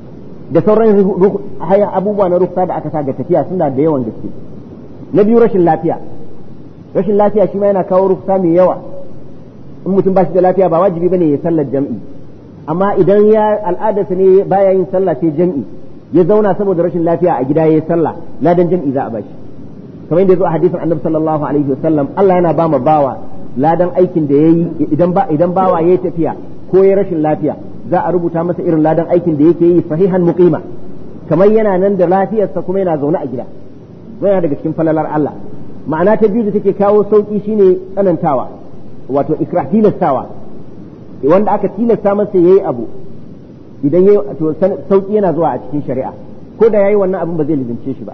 da sauran abubuwa na ruksa da aka sa ga tafiya suna da yawan gaske na biyu rashin lafiya rashin lafiya shi ma yana kawo ruksa mai yawa in mutum ba shi da lafiya ba wajibi bane ya sallar jam'i amma idan ya al'adarsa ne baya yin sallah sai jam'i ya zauna saboda rashin lafiya a gida yayi sallah ladan jam'i za a bashi kamar yadda ya zo a hadisin annabi sallallahu alaihi wasallam Allah yana ba mu bawa ladan aikin da yayi idan ba idan bawa yayi tafiya ko yayi rashin lafiya za a rubuta masa irin ladan aikin da yake yi sahihan muqima kamar yana nan da lafiyarsa kuma yana zaune a gida yana daga cikin falalar Allah ma'ana ta biyu da take kawo sauki shine tsanantawa wato ikrah tilastawa wanda aka tilasta masa yayi abu idan yayi to sauki yana zuwa a cikin shari'a ko da yayi wannan abin ba zai lizince shi ba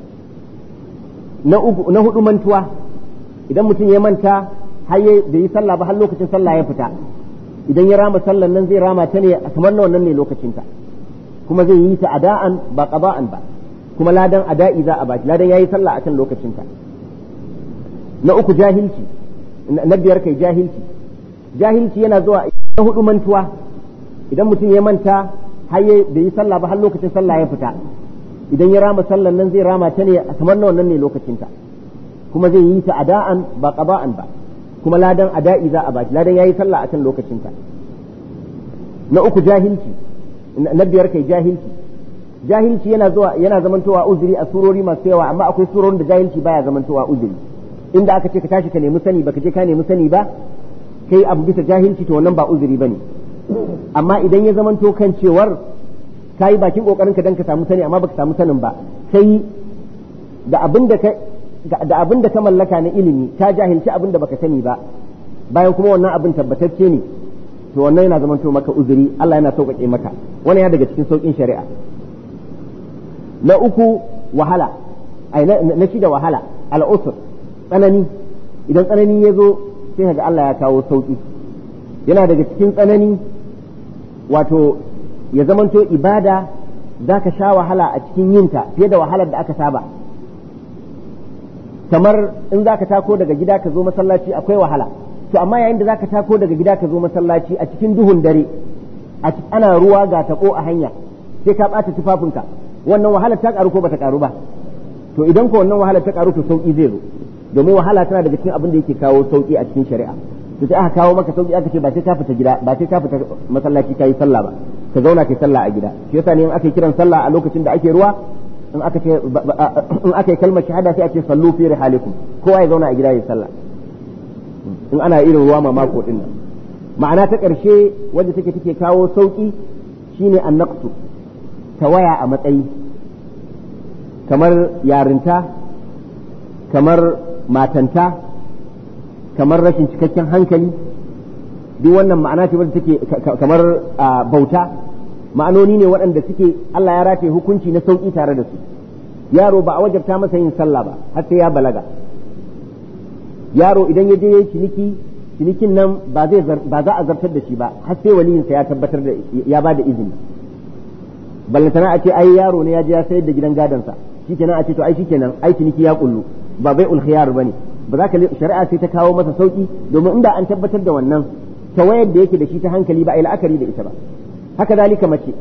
na uku na hudu mantuwa idan mutum ya manta har da yi sallah ba har lokacin sallah ya fita idan ya rama sallan nan zai rama ta ne kamar na wannan ne lokacinta kuma zai yi ta ada'an ba qada'an ba kuma ladan ada'i za a baki ladan yayi sallah akan lokacinta na uku jahilci na biyar kai jahilci jahilci yana zuwa na hudu mantuwa idan mutum ya manta har da yi sallah ba har lokacin sallah ya fita idan ya rama sallan nan zai rama ta ne kamar na wannan ne lokacinta kuma zai yi ta ada'an ba qada'an ba kuma ladan ada'i za a baki ladan yayi sallah akan lokacinta na uku jahilci na biyar kai jahilci jahilci yana zuwa yana zamantowa uzuri a surori masu yawa amma akwai surorin da jahilci baya zamantowa uzuri inda aka ce ka tashi ka nemi sani baka je ka nemi sani ba kai abu bisa jahilci to wannan ba uzuri bane amma idan ya zamanto kan cewar kayi bakin kokarin ka dan ka samu sani amma baka samu sanin ba kai da abin da ka da abin da ka mallaka na ilimi ka jahilci abin da baka sani ba bayan kuma wannan abin tabbatacce ne to wannan yana zamanto maka uzuri Allah yana sauƙaƙe maka wannan ya daga cikin sauƙin shari'a na uku wahala ai na shida wahala al'usr tsanani idan tsanani ya zo sai ga Allah ya kawo sauƙi yana daga cikin tsanani wato ya zamanto ibada za ka sha wahala a cikin yinta fiye da wahalar da aka saba kamar in za ka tako daga gida ka zo masallaci akwai wahala to amma yayin da za ka tako daga gida ka zo masallaci a cikin duhun dare ana ruwa ga taɓo a hanya sai ka ɓata tufafinka wannan wahalar ta ƙaru ko bata ƙaru ba to idan ko wannan wahalar ta ƙaru to sauƙi zai zo domin wahala tana daga cikin abin da yake kawo sauƙi a cikin shari'a to sai aka kawo maka sauƙi aka ce ba sai ka fita gida ba sai ka fita masallaci ka yi sallah ba ka zauna kai sallah a gida shi yasa ne in aka yi kiran sallah a lokacin da ake ruwa in aka ce in aka yi kalmar shahada sai a ce sallu fi rihalikum kowa ya zauna a gida ya sallah in ana irin ruwa mamako din nan ma'ana ta ƙarshe wanda take take kawo sauki shine annaqsu tawaya a matsayi kamar yarinta kamar matanta kamar rashin cikakken hankali duk wannan ma'ana ce wadda take kamar bauta ma'anoni ne waɗanda suke Allah ya rataye hukunci na sauƙi tare da su yaro ba a wajabta masa yin sallah ba har sai ya balaga yaro idan ya je yayi ciniki cinikin nan ba zai ba za a zartar da shi ba har sai waliyinsa ya tabbatar da ya ba da izini ballantana a ce ai yaro ne ya je ya sayar da gidan gadansa shikenan a ce to ai shikenan ai ciniki ya kullu ba bai ulkhiyar bane ba za ka shari'a sai ta kawo masa sauki domin inda an tabbatar da wannan ta wayar da yake da shi ta hankali ba a yi la'akari da ita ba haka zalika mace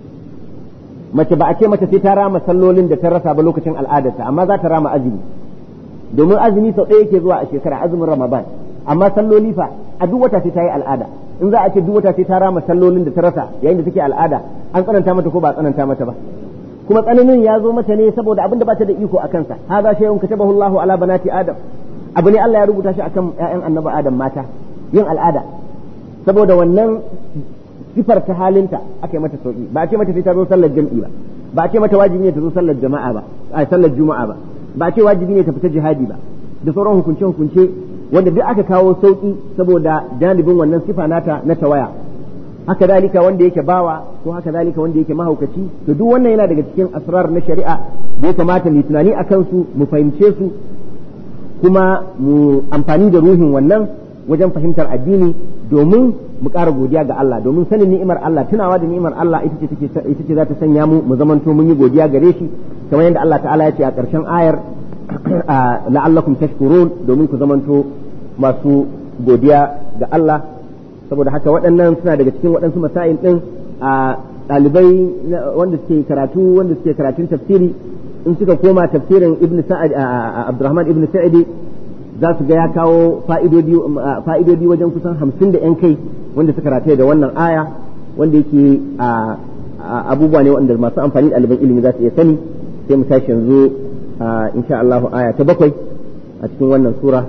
mace ba a ce mata sai ta rama sallolin da ta rasa ba lokacin al'adarta amma za ta rama azumi domin azumi sau ɗaya yake zuwa a shekara azumin ramadan amma salloli fa a duk wata sai ta yi al'ada in za a ce duk wata sai ta rama sallolin da ta rasa yayin da take al'ada an tsananta mata ko ba tsananta mata ba kuma tsananin ya zo mata ne saboda abin da ba ta da iko a kansa hadha shay'un katabahu Allahu ala banati adam abu ne Allah ya rubuta shi akan ƴaƴan annabi adam mata yin al'ada saboda wannan sifar ta halinta aka yi mata sauki ba a ce mata sai ta zo sallar jam'i ba ba a ce mata wajibi ne ta zo sallar jama'a ba a sallar juma'a ba ba a ce wajibi ne ta fita jihadi ba da sauran hukunce hukunce wanda duk aka kawo sauki saboda janibin wannan sifa nata na tawaya haka dalika wanda yake bawa ko haka dalika wanda yake mahaukaci to duk wannan yana daga cikin asrar na shari'a da ya kamata mu tunani akan su mu fahimce su kuma mu amfani da ruhin wannan wajen fahimtar addini domin mu ƙara godiya ga Allah domin sanin ni'imar Allah tunawa da ni'imar Allah ita ce take ita ce za ta sanya mu mu zamanto mun yi godiya gare shi kamar yadda Allah ta'ala ya ce a ƙarshen ayar la'allakum tashkurun domin ku zamanto masu godiya ga Allah saboda haka waɗannan suna daga cikin waɗansu masail ɗin ɗalibai wanda suke karatu wanda suke karatun tafsiri in suka koma tafsirin ibn sa'ad abdurrahman ibn sa'idi za su ga ya kawo fa'idodi wajen kusan hamsin da yan kai wanda suka rataye da wannan aya wanda yake abubuwa ne wanda masu amfani da ɗaliban ilimi za su iya sani sai mu tashi yanzu insha Allah aya ta bakwai a cikin wannan sura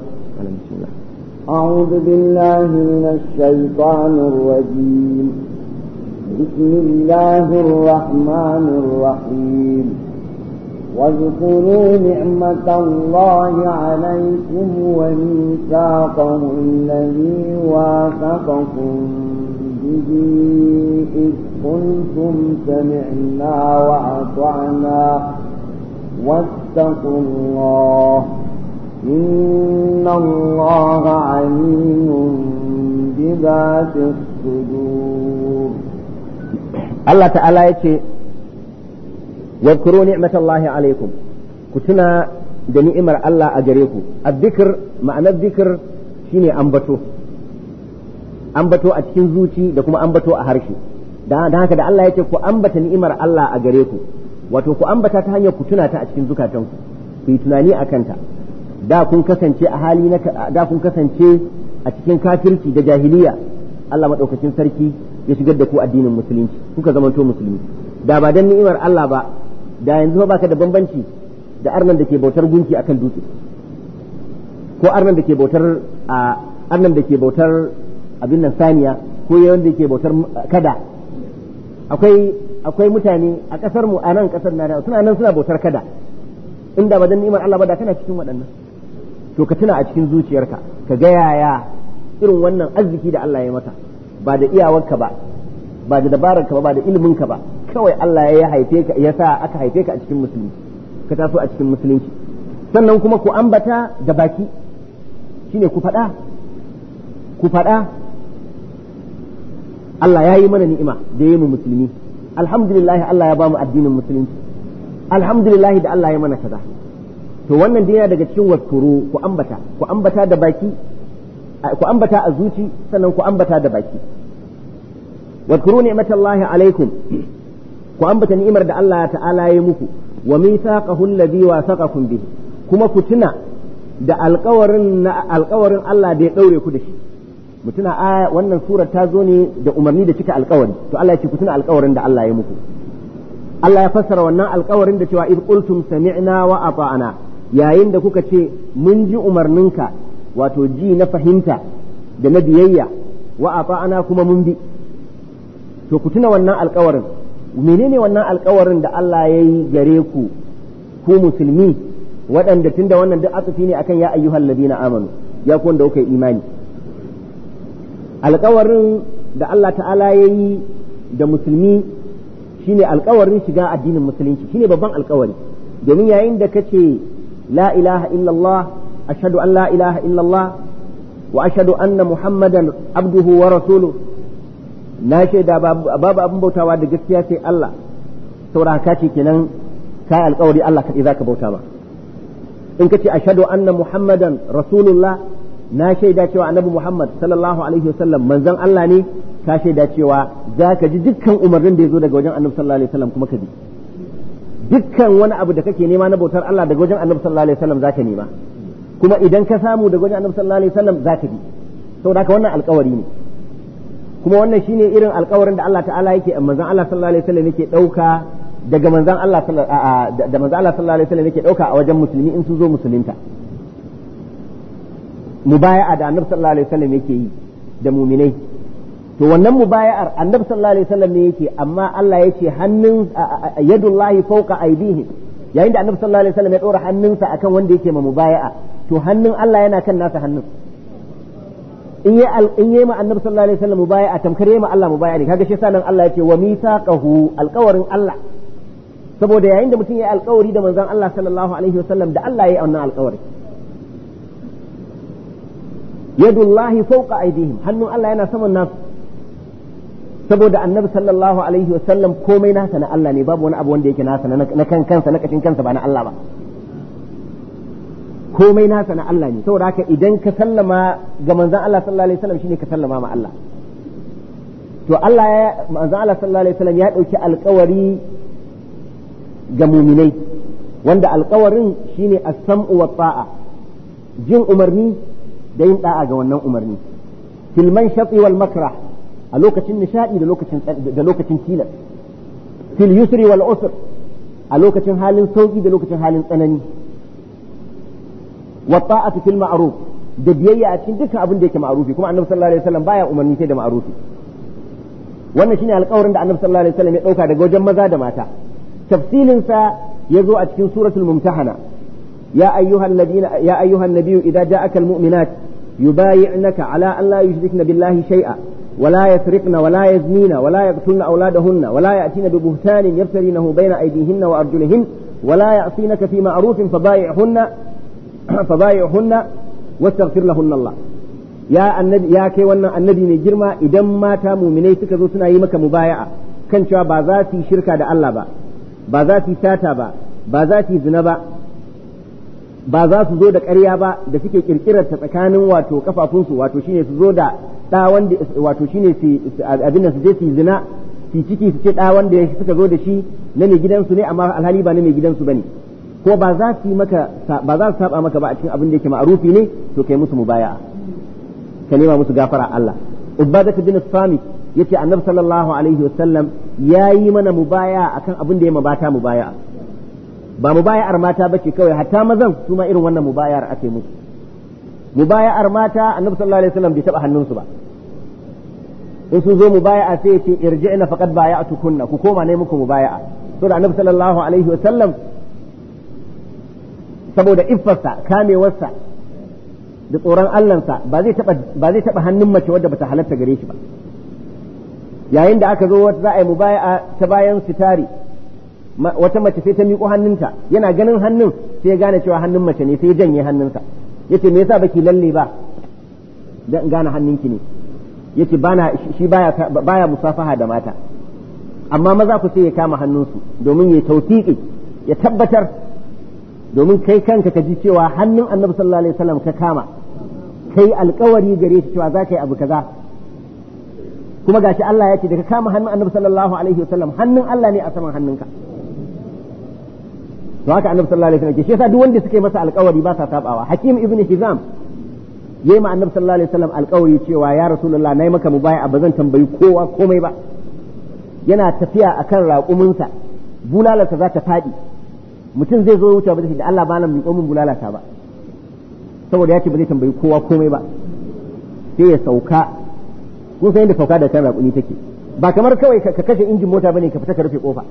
أعوذ بالله من الشيطان الرجيم بسم الله الرحمن الرحيم واذكروا نعمة الله عليكم وميثاقه الذي واثقكم به إذ قلتم سمعنا وأطعنا واتقوا الله إن الله عليم بذات الصدور الله تعالى يتي واذكروا نعمة الله عليكم كتنا da ni'imar Allah a gare ku azzikir ma'anar zikir shine ambato ambato a cikin zuci da kuma ambato a harshe da haka da Allah yake ku ambata ni'imar Allah a gare ku wato ku ambata ta hanyar ku tuna ta a cikin zukatanku ku yi tunani a kanta da kun kasance a hali na da kun kasance a cikin kafirci da jahiliya Allah madaukakin sarki ya shigar da ku addinin musulunci kuka zamanto musulmi da ba dan ni'imar Allah ba da yanzu ba ka da bambanci da arnan da ke bautar gunki akan dutse ko arnan da ke bautar a arnan da ke bautar abin nan saniya ko yawan da ke bautar kada akwai akwai mutane a kasar mu a nan kasar na suna nan suna bautar kada inda ba dan ni'imar Allah ba da kana cikin waɗannan to ka tuna a cikin zuciyarka ka ga yaya irin wannan arziki da Allah ya maka ba da iyawarka ba ba da dabararka ba ba da iliminka ba kawai Allah ya haife ka ya sa aka haife ka a cikin musulunci ka taso a cikin musulunci sannan kuma ku ambata da baki shine ku faɗa ku faɗa Allah ya yi mana ni'ima da ya yi mu musulmi alhamdulillah Allah ya ba mu addinin musulunci alhamdulillah da Allah ya mana kaza to wannan dai yana daga cikin waskuru ku ambata ku ambata da baki ku ambata a zuci sannan ku ambata da baki wadkuru ni'matallahi alaikum ku ambata ni'imar da Allah ta'ala ya muku wa mithaqahu alladhi wasaqakum bihi kuma ku tuna da alƙawarin na alƙawarin Allah da ya daure ku da shi mutuna a wannan surar ta zo ne da umarni da cika alƙawari to Allah ya ce ku tuna alƙawarin da Allah ya muku Allah ya fassara wannan alƙawarin da cewa id qultum sami'na wa ata'na yayin da kuka ce mun ji umarninka wato ji na fahimta da na biyayya wa ata'na kuma mun bi to ku tuna wannan alkawarin menene wannan alkawarin da Allah ya yi gare ku ku musulmi waɗanda tunda wannan duk asufi ne akan ya ayyuhal ladina amanu ya ku wanda kuka yi imani alkawarin da Allah ta'ala ya yi da musulmi shine alkawarin shiga addinin musulunci shine babban alkawari domin yayin da kace la ilaha illallah ashhadu an la ilaha illallah wa ashhadu anna muhammadan abduhu wa rasuluhu na shaida babu abin bautawa da gaskiya sai Allah saboda haka ce kenan kai alkawari Allah kaɗai zaka bauta ba in kace ashhadu anna muhammadan rasulullah na shaida cewa annabi muhammad sallallahu alaihi wasallam manzon Allah ne ka shaida cewa zaka ji dukkan umarnin da ya zo daga wajen annabi sallallahu alaihi wasallam kuma ka bi dukkan wani abu da kake nema na bautar Allah daga wajen annabi sallallahu alaihi wasallam zaka nema kuma idan ka samu daga wajen annabi sallallahu alaihi wasallam zaka bi saboda haka wannan alkawari ne kuma wannan shine irin alkawarin da Allah ta'ala yake manzon Allah sallallahu alaihi wasallam yake dauka daga manzon Allah da manzon Allah sallallahu alaihi wasallam yake dauka a wajen musulmi in sun zo musulunta mubaya'a da annabi sallallahu alaihi wasallam yake yi da muminai to wannan mubaya'ar annabi sallallahu alaihi wasallam ne yake amma Allah yake hannun yadullahi fawqa aydihim yayin da annabi sallallahu alaihi wasallam ya dora hannunsa akan wanda yake ma mubaya'a to hannun Allah yana kan nasa hannun in yi in yi ma annabi sallallahu alaihi wasallam mubaya'a tamkar yi ma Allah mubaya'a ne kaga shi yasa nan Allah yace wa mithaqahu alqawarin Allah saboda yayin da mutum ya yi alkawari da manzon Allah sallallahu alaihi wasallam da Allah ya yi wannan alkawari yadullahi fawqa aydihim hannun Allah yana saman nasu saboda annabi sallallahu alaihi wasallam komai nasa na Allah ne babu wani abu wanda yake nasa na kan kansa na kashin kansa ba na Allah ba komai nasa na Allah ne saboda haka idan ka sallama ga manzon Allah sallallahu alaihi wasallam shine ka sallama ma Allah to Allah ya manzo Allah sallallahu alaihi wasallam ya dauki alƙawari ga muminai wanda alƙawarin shine as-sam'u wa ta'a jin umarni da yin da'a ga wannan umarni fil manshati wal makrah a lokacin nishadi da lokacin da lokacin tilas fil yusri wal usr a lokacin halin sauki da lokacin halin tsanani wa ta'atu fil ma'ruf da biyayya a cikin dukkan abin da yake ma'rufi kuma annabi sallallahu alaihi wasallam baya umarni sai da ma'rufi wannan shine alƙawarin da annabi sallallahu alaihi wasallam ya dauka daga wajen maza da mata tafsilin sa yazo a cikin suratul mumtahana ya ayyuhal ladina ya ayyuhan nabiyyu idza ja'aka al mu'minat yubayi'naka ala an la yushrikna billahi shay'a ولا يسرقن ولا يزنين ولا يقتلن أولادهن ولا يأتين ببهتان يفترينه بين أيديهن وأرجلهن ولا يعصينك في معروف فبايعهن فبايعهن واستغفر لهن الله يا النبي يا كي wannan annabi mai girma idan mata muminai suka zo suna yi maka mubaya'a kan cewa ba za su yi shirka da Allah ba ba za su yi sata ba ba za su yi zina ba ba za su zo da ƙarya ba da suke kirkirar ta tsakanin wato kafafunsu wato shine su zo da ɗa wanda wato shine su abin da su je su yi zina su ciki su ce ɗa wanda suka zo da shi na mai gidansu ne amma alhali ba na mai gidansu bane ko ba za su yi maka ba za su saba maka ba a cikin abin da yake ma'arufi ne to kai musu mubaya'a ka nema musu gafara Allah Ubadah bin Samit yace Annabi sallallahu alaihi wasallam yayi mana mubaya'a akan abin da ya mabata mubaya'a ba mubaya'ar mata bace kawai hatta mazan su ma irin wannan mubaya'ar ake musu mubaya'ar mata Annabi sallallahu alaihi wasallam bai taba hannunsu ba in sun zo mubaya'a sai yace irji'na faqad baya'tukunna ku koma ne muku mubaya'a saboda Annabi sallallahu alaihi wasallam saboda iffarsa kamewarsa da tsoron Allahnsa ba zai taba ba zai taba hannun mace wadda bata halatta gare shi ba yayin da aka zo wata za a yi mubaya'a ta bayan sitari wata mace sai ta miƙo hannunta yana ganin hannun sai ya gane cewa hannun mace ne sai ya janye hannunsa yace me yasa baki lalle ba dan gane hannunki ne yace bana shi baya baya musafaha da mata amma maza ku sai ya kama hannunsu domin ya tawfiqi ya tabbatar domin kai kanka ka ji cewa hannun annabi sallallahu alaihi wasallam ka kama kai alkawari gare shi cewa za ka yi abu kaza kuma gashi Allah ya ce da ka kama hannun annabi sallallahu alaihi wasallam hannun Allah ne a saman hannunka to haka annabi sallallahu alaihi wasallam ke shi yasa duk wanda suka yi masa alkawari ba sa sabawa hakim ibn hizam yayi ma annabi sallallahu alaihi wasallam alkawari cewa ya rasulullah nayi maka mubaya ba zan tambayi kowa komai ba yana tafiya akan raƙuminsa bulalarsa za ta faɗi mutum zai zo wuce ba zai da Allah ba nan miƙo min bulalata ba saboda ya ce ba zai tambayi kowa komai ba sai ya sauka kun san yadda sauka da kan raƙumi take ba kamar kawai ka kashe injin mota bane ka fita ka rufe kofa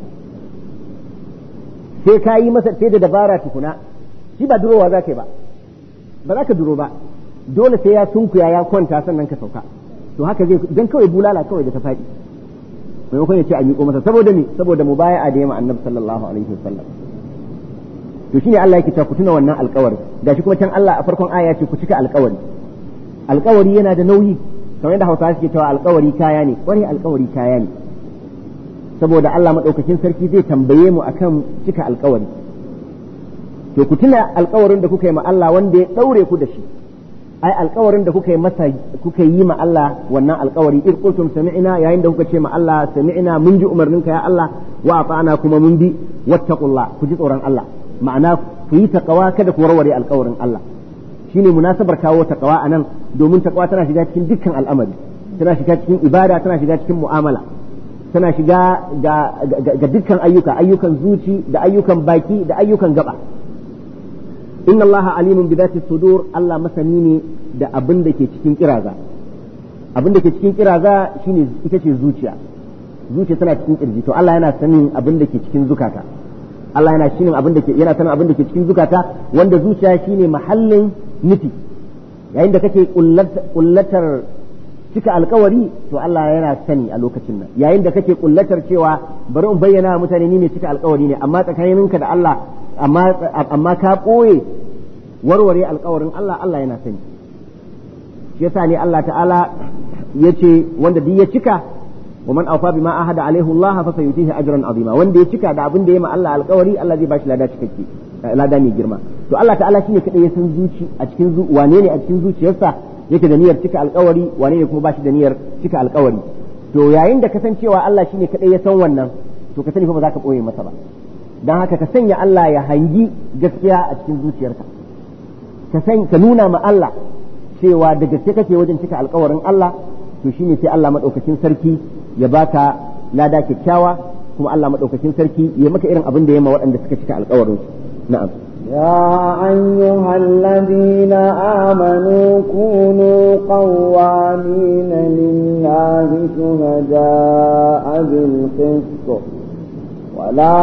sai ka yi masa sai da dabara tukuna shi ba durowa za ka yi ba ba za ka duro ba dole sai ya sunkuya ya kwanta sannan ka sauka to haka zai dan kawai bulala kawai da ta faɗi maimakon ya ce a miƙo masa saboda me saboda mubaya'a da yamma annabi sallallahu alaihi wasallam to shine Allah yake cewa ku tuna wannan alƙawari gashi kuma can Allah a farkon aya ce ku cika alƙawari alƙawari yana da nauyi kamar yadda Hausawa suke cewa alƙawari kaya ne kware alƙawari kaya ne saboda Allah madaukakin sarki zai tambaye mu akan cika alƙawari to ku tuna alƙawarin da kuka yi ma Allah wanda ya daure ku da shi ai alƙawarin da kuka yi masa kuka yi ma Allah wannan alƙawari ir qultum sami'na yayin da kuka ce ma Allah sami'na mun ji umarninka ya Allah wa ata'na kuma mun bi wattaqullah ku ji tsoron Allah ma'ana ku yi taqwa kada ku warware alƙawarin Allah shine munasabar kawo taqwa anan domin taqwa tana shiga cikin dukkan al'amari tana shiga cikin ibada tana shiga cikin mu'amala tana shiga ga, ga, dukkan ayyuka ayyukan zuci da ayyukan baki da ayyukan gaba inna Allah alimun bi dhati sudur Allah masani ne da abin da ke cikin kiraza abin da ke cikin kiraza shine ita ce zuciya zuciya tana cikin kirji to Allah yana sanin abin da ke cikin zukata Allah yana shinin abin da ke yana sanin abin da ke cikin zukata wanda zuciya shine mahallin nufi yayin da kake kullatar cika alkawari to Allah yana sani a lokacin nan yayin da kake kullatar cewa bari in bayyana mutane ni ne cika alkawari ne amma tsakaninka da Allah amma amma ka ɓoye warware alkawarin Allah Allah yana sani shi yasa ne Allah ta'ala ya ce wanda duk ya cika wa man awfa bima ahada alaihi Allah fa sayutihi ajran azima wanda ya cika da abin da ya ma Allah alkawari Allah zai bashi lada cikakke lada mai girma to Allah ta'ala shine kadai ya san zuci a cikin wane ne a cikin zuciyarsa yake da niyyar cika alkawari wane ne kuma bashi da niyyar cika alkawari to yayin da ka san cewa Allah shine kadai ya san wannan to ka sani fa ba za ka boye masa ba dan haka ka sanya Allah ya hangi gaskiya a cikin zuciyarka ka san ka nuna ma Allah cewa da gaske kake wajen cika alkawarin Allah to shine sai Allah madaukakin sarki ya baka lada kyakkyawa kuma Allah madaukakin sarki ya maka irin abin da ya ma waɗanda suka cika alkawarin na'am يا أيها الذين آمنوا كونوا قوامين لله شهداء بالقسط ولا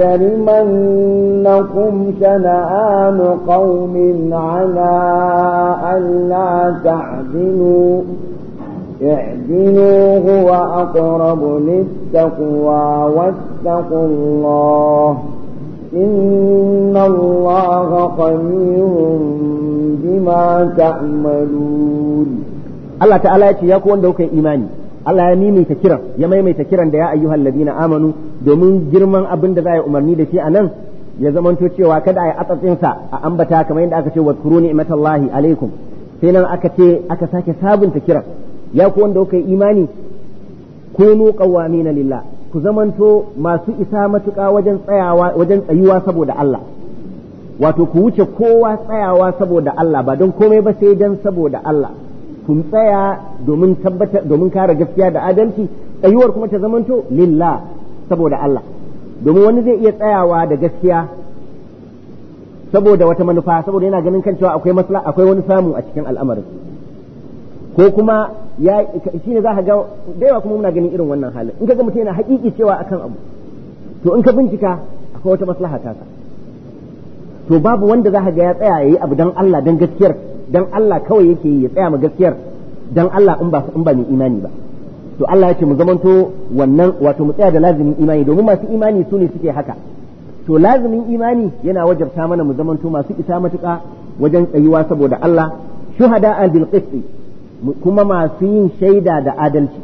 يجرمنكم شنآن قوم على ألا تعدلوا اعدلوا هو أقرب للتقوى واتقوا الله إن الله خبير بما تعملون Allah ta'ala ya ce ya ku wanda kuka yi imani Allah ya maimaita kiran ya maimaita kiran da ya ayyuhal ladina amanu domin girman abin da za a yi umarni da shi a nan ya zamanto cewa kada a yi atsatsinsa a ambata kamar yadda aka ce wa kuru ni'matallahi alaikum sai nan aka ce aka sake sabunta kiran ya ku wanda kuka yi imani kunu qawwamina lillah ku zamanto masu isa matuƙa wajen tsayawa wajen tsayuwa saboda Allah wato ku wuce kowa tsayawa saboda Allah ba don komai ba sai dan saboda Allah kun tsaya domin tabbatar domin kare gaskiya da adalci tsayuwar kuma ta zamanto lillah saboda Allah domin wani zai iya tsayawa da gaskiya saboda wata manufa saboda yana ganin kan cewa akwai masla akwai wani samu a cikin al'amarin ko kuma ya shine za ka ga da yawa kuma muna ganin irin wannan halin in ka ga mutum yana haƙiƙi cewa akan abu to in ka bincika akwai wata maslaha ta sa to babu wanda za ka ga ya tsaya yayi abu dan Allah dan gaskiyar dan Allah kawai yake yi ya tsaya ma gaskiyar dan Allah in ba in ba mai imani ba to Allah ya ce mu zamanto wannan wato mu tsaya da lazimin imani domin masu imani su ne suke haka to lazimin imani yana wajabta mana mu zamanto masu isa matuƙa wajen tsayuwa saboda Allah shuhada bil qisti kuma masu yin shaida da adalci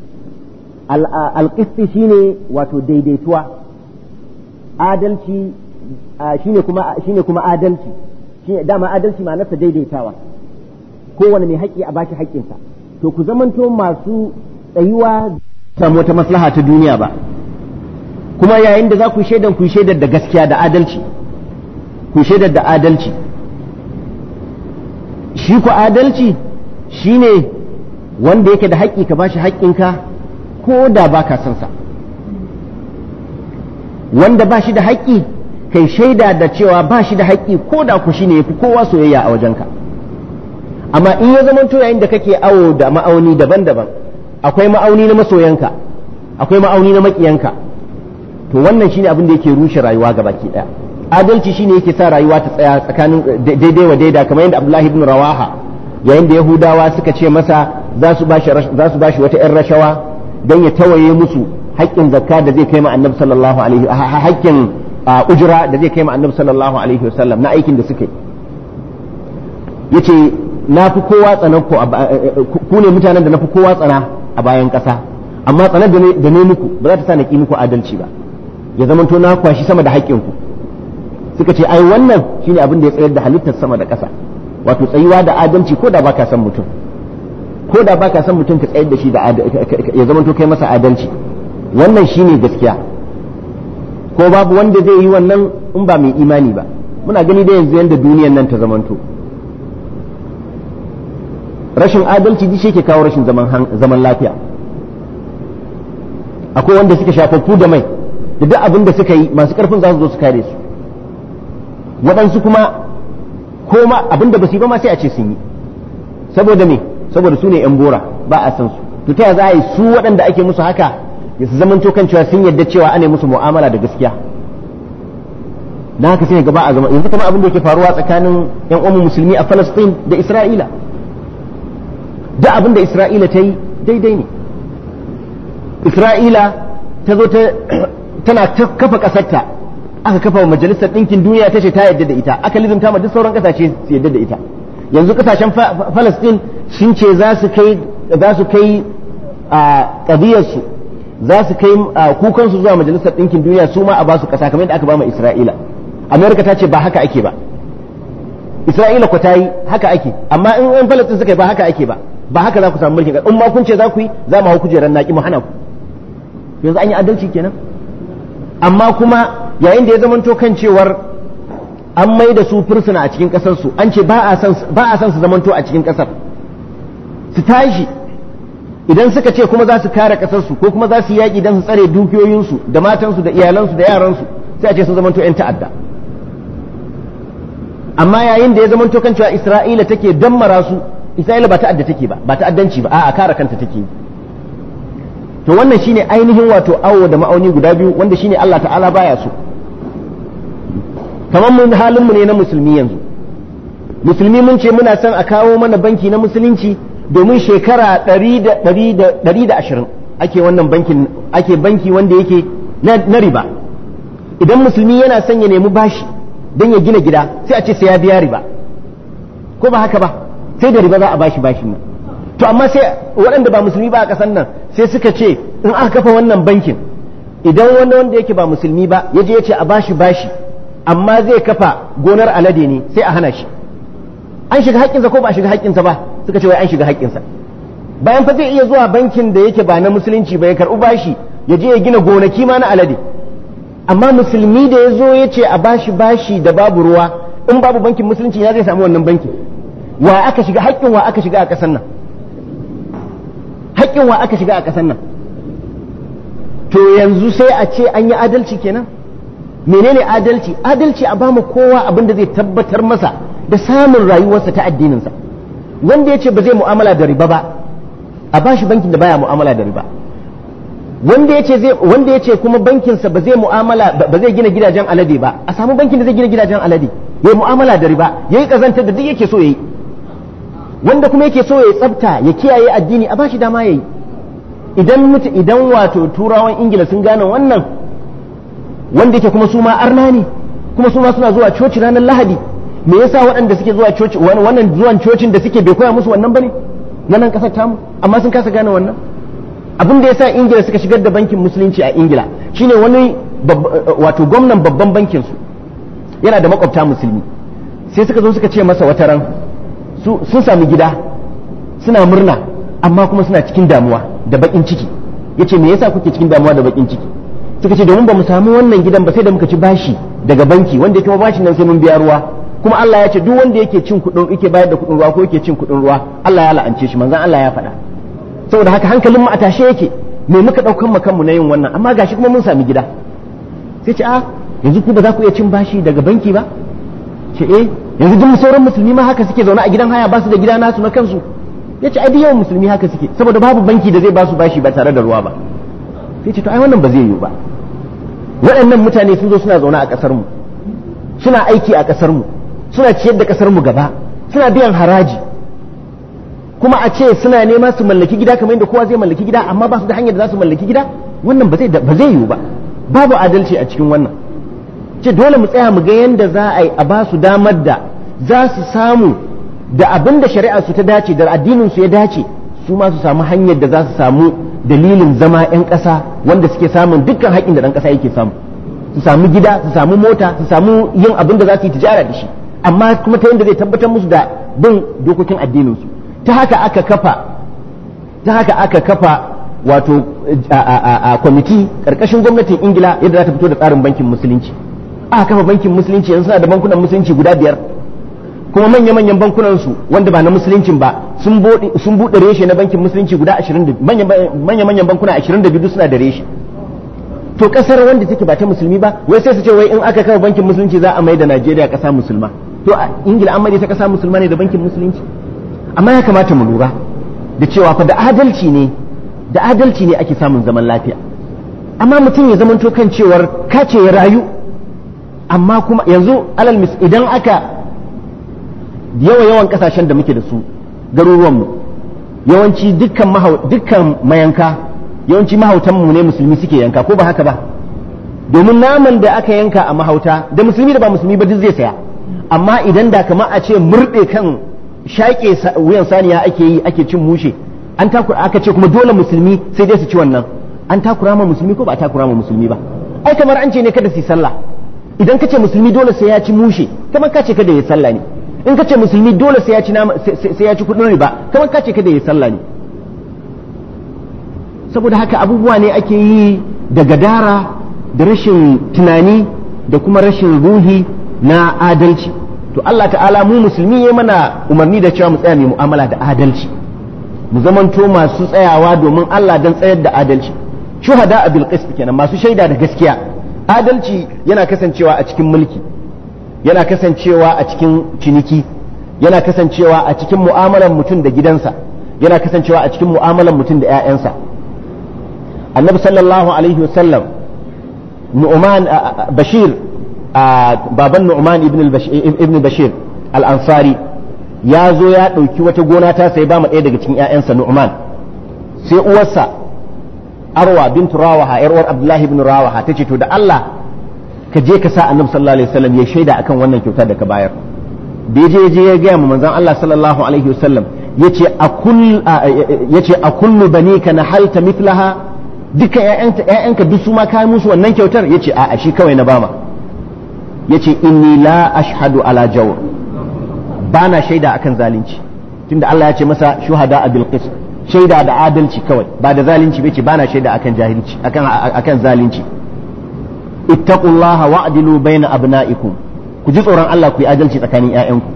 al qisti shine wato daidaituwa adalci shine kuma shine kuma adalci shine dama adalci ma'anarsa daidaitawa kowane mai haƙƙi a bashi haƙƙinsa to ku zamanto masu tsayuwa samu wata maslaha ta duniya ba kuma yayin da za ku shaidan ku shaidar da gaskiya da adalci ku shaidar da adalci shi ku adalci shine wanda yake da haƙƙi ka bashi haƙƙinka ko da ba ka son sa wanda ba shi da haƙƙi kai shaida da cewa ba shi da haƙƙi ko da ku shine yafi kowa soyayya a wajenka amma in ya zama to yayin da kake awo da ma'auni daban-daban akwai ma'auni na masoyanka akwai ma'auni na maƙiyanka to wannan shine abin da yake rushe rayuwa ga baki daya adalci shine yake sa rayuwa ta tsaya tsakanin daidai wa daida kamar yadda Abdullahi ibn Rawaha yayin da Yahudawa suka ce masa za su bashi za su bashi wata ƴan rashawa dan ya tawaye musu haƙƙin zakka da zai kai ma Annabi sallallahu alaihi haƙƙin ujra da zai kai ma Annabi sallallahu alaihi wasallam na aikin da suke yace na fi kowa tsanan ku ku ne mutanen da na fi kowa tsana a bayan ƙasa amma tsanar da ne muku ba za ta sa na ƙi muku adalci ba ya zamanto na kwashi sama da haƙƙinku suka ce ai wannan shine abin da ya tsayar da halittar sama da ƙasa wato tsayuwa da adalci ko da baka san mutum ko da baka san mutum ka tsayar da shi da ya zamanto kai masa adalci wannan shine gaskiya ko babu wanda zai yi wannan in ba mai imani ba muna gani da yanzu yanda duniyar nan ta zamanto rashin adalci duk shi ke kawo rashin zaman lafiya akwai wanda suka shafaffu da mai da duk abin da suka yi masu karfin za su zo su kare su waɗansu kuma ko ma abin da ba su yi ba ma sai a ce sun yi saboda me saboda su ne yan bora ba a san su to ta za a yi su waɗanda ake musu haka ya su zaman kan cewa sun yarda cewa ana musu mu'amala da gaskiya na haka sai gaba a zama yanzu kamar abin da yake faruwa tsakanin yan uwan musulmi a Falastin da Isra'ila duk abin da Isra'ila ta yi daidai ne Isra'ila ta zo tana ta kafa ƙasarta aka kafa majalisar ɗinkin duniya ta ce ta yadda da ita aka lizimta ma duk sauran ƙasashe su yadda da ita yanzu ƙasashen Falastin sun ce za su kai za su kai a ƙabiyarsu za su kai kukansu zuwa majalisar ɗinkin duniya su ma a ba su ƙasa kamar yadda aka ba ma Isra'ila Amerika ta ce ba haka ake ba Isra'ila ko ta yi haka ake amma in 'yan Falastin suka yi ba haka ake ba ba haka za ku samu mulkin in ma kun ce za ku yi za mu hau kujerar naki mu hana ku yanzu an yi adalci kenan amma kuma yayin da ya zamanto kan cewar an mai da su fursuna a cikin kasar su an ce ba a san su zamanto a cikin kasar su tashi idan suka ce kuma za su kare kasar su ko kuma za su yaƙi don su tsare dukiyoyinsu da matansu da iyalansu da yaransu sai a ce sun zamanto 'yan ta'adda amma yayin da ya zamanto kan cewa Isra'ila take dammara su Isra'ila ba ta'adda take ba ba ta'addanci ba a'a kare kanta take to wannan shine ainihin wato awo da ma'auni guda biyu wanda shine Allah ta'ala baya so kamar mun halin mu ne na musulmi yanzu musulmi mun ce muna son a kawo mana banki na musulunci domin shekara ɗari da ashirin ake wannan bankin ake banki wanda yake na riba idan musulmi yana son ya nemi bashi don ya gina gida sai a ce sai ya biya riba ko ba haka ba sai da riba za a bashi bashin nan to amma sai waɗanda ba musulmi ba a ƙasar nan sai suka ce in aka kafa wannan bankin idan wanda wanda yake ba musulmi ba ya je ya ce a bashi bashi amma zai kafa gonar alade ne sai a hana shi an shiga haƙƙinsa ko ba a shiga haƙƙinsa ba suka ce wai an shiga haƙƙinsa bayan fa zai iya zuwa bankin da yake ba na musulunci ba ya karɓi bashi ya je ya gina gonaki ma na alade amma musulmi da ya zo ya ce a bashi bashi da babu ruwa in babu bankin musulunci ya zai samu wannan bankin wa aka shiga haƙƙin wa aka shiga a ƙasar nan haƙƙin wa aka shiga a ƙasar nan to yanzu sai a ce an yi adalci kenan menene adalci adalci a bamu kowa abin da zai tabbatar masa da samun rayuwarsa ta addininsa wanda ya ce ba zai mu'amala da riba ba a bashi bankin da baya mu'amala da riba wanda ya ce zai wanda ya ce kuma bankinsa ba zai mu'amala ba zai gina gidajen alade ba a samu bankin da zai gina gidajen alade yayi mu'amala da riba yayi kazantar da duk yake so yayi wanda kuma yake so ya tsafta ya kiyaye addini a bashi dama yayi idan mutu idan wato turawan ingila sun gane wannan wanda yake kuma su ma arna ne kuma su ma suna zuwa coci ranar lahadi me yasa waɗanda suke zuwa coci wannan zuwan cocin da suke bai koya musu wannan bane na nan kasar tamu amma sun kasa gane wannan abin da yasa ingila suka shigar da bankin musulunci a ingila shine wani wato gwamnan babban bankin su yana da makwabta musulmi sai suka zo suka ce masa wata ran sun sami gida suna murna amma kuma suna cikin damuwa da bakin ciki yace me yasa kuke cikin damuwa da bakin ciki suka ce domin ba mu samu wannan gidan ba sai da muka ci bashi daga banki wanda yake bashin nan sai mun biya ruwa kuma Allah ya ce duk wanda yake cin kuɗin yake bayar da kuɗin ruwa ko yake cin kuɗin ruwa Allah ya la'ance shi manzon Allah ya faɗa saboda haka hankalin mu a tashe yake me muka ɗaukan mu kanmu na yin wannan amma gashi kuma mun sami gida sai ce a yanzu ku ba za ku iya cin bashi daga banki ba ce eh yanzu duk sauran musulmi ma haka suke zaune a gidan haya ba su da gida nasu na kansu ya ce ai duk yawan musulmi haka suke saboda babu banki da zai ba su bashi ba tare da ruwa ba sai ce to ai wannan ba zai yiwu ba waɗannan mutane sun zo suna zaune a ƙasar mu suna aiki a ƙasar mu suna ciyar da ƙasar mu gaba suna biyan haraji kuma a ce suna nema su mallaki gida kamar yadda kowa zai mallaki gida amma ba su da hanyar da za su mallaki gida wannan ba zai ba zai yiwu ba babu adalci a cikin wannan ce dole mu tsaya mu ga yadda za a yi a ba su damar da za su samu da abin da shari'a su ta dace da addinin su ya dace su ma su samu hanyar da za su samu dalilin zama 'yan ƙasa wanda suke samun dukkan haƙƙin da ɗan ƙasa yake samu su samu gida su samu mota su samu yin abin da za su yi tijara da shi amma kuma ta yadda zai tabbatar musu da bin dokokin addinin su ta haka aka kafa ta haka aka kafa wato a kwamiti ƙarƙashin gwamnatin ingila yadda za ta fito da tsarin bankin musulunci aka kafa bankin musulunci yanzu suna da bankunan musulunci guda biyar kuma manya-manyan bankunan su wanda ba na musuluncin ba sun buɗe reshe na bankin musulunci guda 20 manya-manyan bankuna 22 suna da reshe to kasar wanda take ba ta musulmi ba wai sai su ce wai in aka kafa bankin musulunci za a mai da Najeriya kasa musulma to a Ingila an mai ta kasa musulma ne da bankin musulunci amma ya kamata mu lura da cewa fa da adalci ne da adalci ne ake samun zaman lafiya amma mutum ya zamanto kan cewar kace ya rayu amma kuma yanzu alal mis idan aka yawa yawan kasashen da muke da su garuruwanmu yawanci dukkan dukkan mayanka yawanci mahautanmu ne musulmi suke yanka ko ba haka ba domin naman da aka yanka a mahauta da musulmi da ba musulmi ba duk zai saya amma idan da kama a ce murɗe kan shaƙe wuyan saniya ake yi ake cin mushe an takura aka ce kuma dole musulmi sai dai su ci wannan an takura ma musulmi ko ba a takura ma musulmi ba ai kamar an ce ne kada su yi sallah idan ka ce musulmi dole sai ya ci mushe kamar ka ce kada ya sallah ne in ka ce musulmi dole sai ya ci sai ya ci kudin riba kamar ka ce kada ya sallah ne saboda haka abubuwa ne ake yi da gadara da rashin tunani da kuma rashin ruhi na adalci to Allah ta'ala mu musulmi ya mana umarni da cewa mu tsaya mai mu'amala da adalci mu zamanto masu tsayawa domin Allah dan tsayar da adalci shuhada a bilqis kenan masu shaida da gaskiya adalci yana kasancewa a cikin mulki yana kasancewa a cikin ciniki yana kasancewa a cikin mu'amalar mutum da gidansa yana kasancewa a cikin mu'amalar mutum da 'ya'yansa annabi sallallahu alaihi wasallam nu'man bashir baban nu'man ibn bashir al-ansari ya zo ya ɗauki wata gona ta sai ba mu ɗaya daga cikin 'ya'yansa nu'man sai uwarsa arwa bintu rawaha yar uwar abdullahi ibn rawaha tace to da Allah ka je ka sa annabi sallallahu alaihi wasallam ya shaida akan wannan kyauta da ka bayar da ya je je ya ga mu manzon Allah sallallahu alaihi wasallam yace a kull yace a kullu banika nahalta mithlaha duka ƴaƴanka ƴaƴanka duk su ma kai musu wannan kyautar yace a'a shi kawai na bama yace inni la ashhadu ala jawr bana shaida akan zalunci tunda Allah ya ce masa shuhada bil qist shaida da adalci kawai ba da zalunci bai ce bana shaida akan jahilci akan akan zalunci ittaqullaha wa'dilu baina abna'ikum ku ji tsoron Allah ku yi adalci tsakanin ƴaƴanku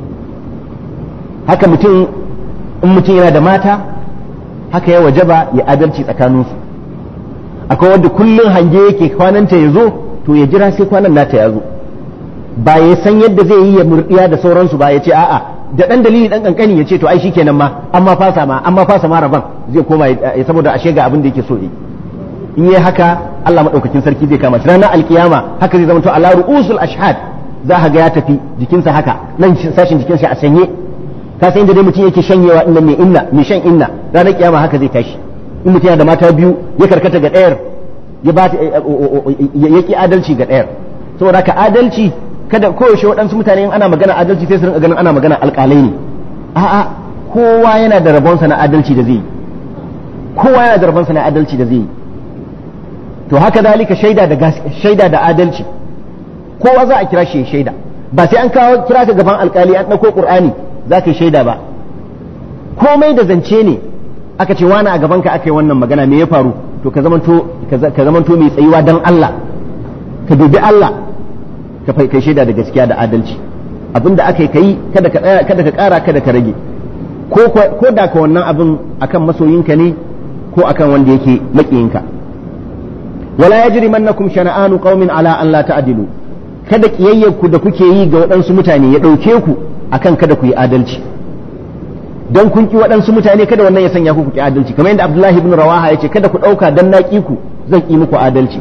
haka mutum in mutum yana da mata haka ya wajaba ya adalci tsakaninsu akwai wanda kullum hange yake kwananta ya zo to ya jira sai kwanan nata ya zo ba ya san yadda zai yi ya murdiya da sauransu ba ya ce a'a da dan dalili dan kankani ya ce to ai shikenan ma amma fasa ma amma fasa ma rabon zai koma saboda ashe ga abin da yake so yi in yi haka Allah madaukakin sarki zai kama shi ranar alkiyama haka zai zama to ala ru'usul ashhad za ka ga ya tafi jikinsa haka nan sashin jikinsa a sanye ka san inda dai mutum yake shanyewa inda mai inna mai shan inna ranar kiyama haka zai tashi in mutum yana da mata biyu ya karkata ga ɗayar ya ba ya ki adalci ga ɗayar saboda haka adalci kada koyaushe waɗansu mutane in ana magana adalci sai su rinka ganin ana magana alƙalai ne a'a kowa yana da rabonsa na adalci da zai yi kowa yana da rabonsa na adalci da zai yi to haka zalika shaida da shaida da adalci kowa za a kira shi shaida ba sai an kawo kira ka gaban alƙali an ɗauko ƙur'ani za ka yi shaida ba komai da zance ne aka ce wani a gabanka aka yi wannan magana me ya faru to ka zamanto ka zamanto mai tsayuwa dan Allah ka dubi Allah ka kai shaida da gaskiya da adalci abinda aka yi kai kada ka kada ka kara kada ka rage ko ko da ka wannan abin akan masoyinka ne ko akan wanda yake makiyinka wala yajrimannakum shana'anu qaumin ala an la ta'dilu kada kiyayyarku da kuke yi ga waɗansu mutane ya ɗauke ku akan kada ku yi adalci don kun ki waɗansu mutane kada wannan ya sanya ku ku ki adalci kamar yadda Abdullahi ibn Rawaha ya ce kada ku ɗauka dan na ku zan ki muku adalci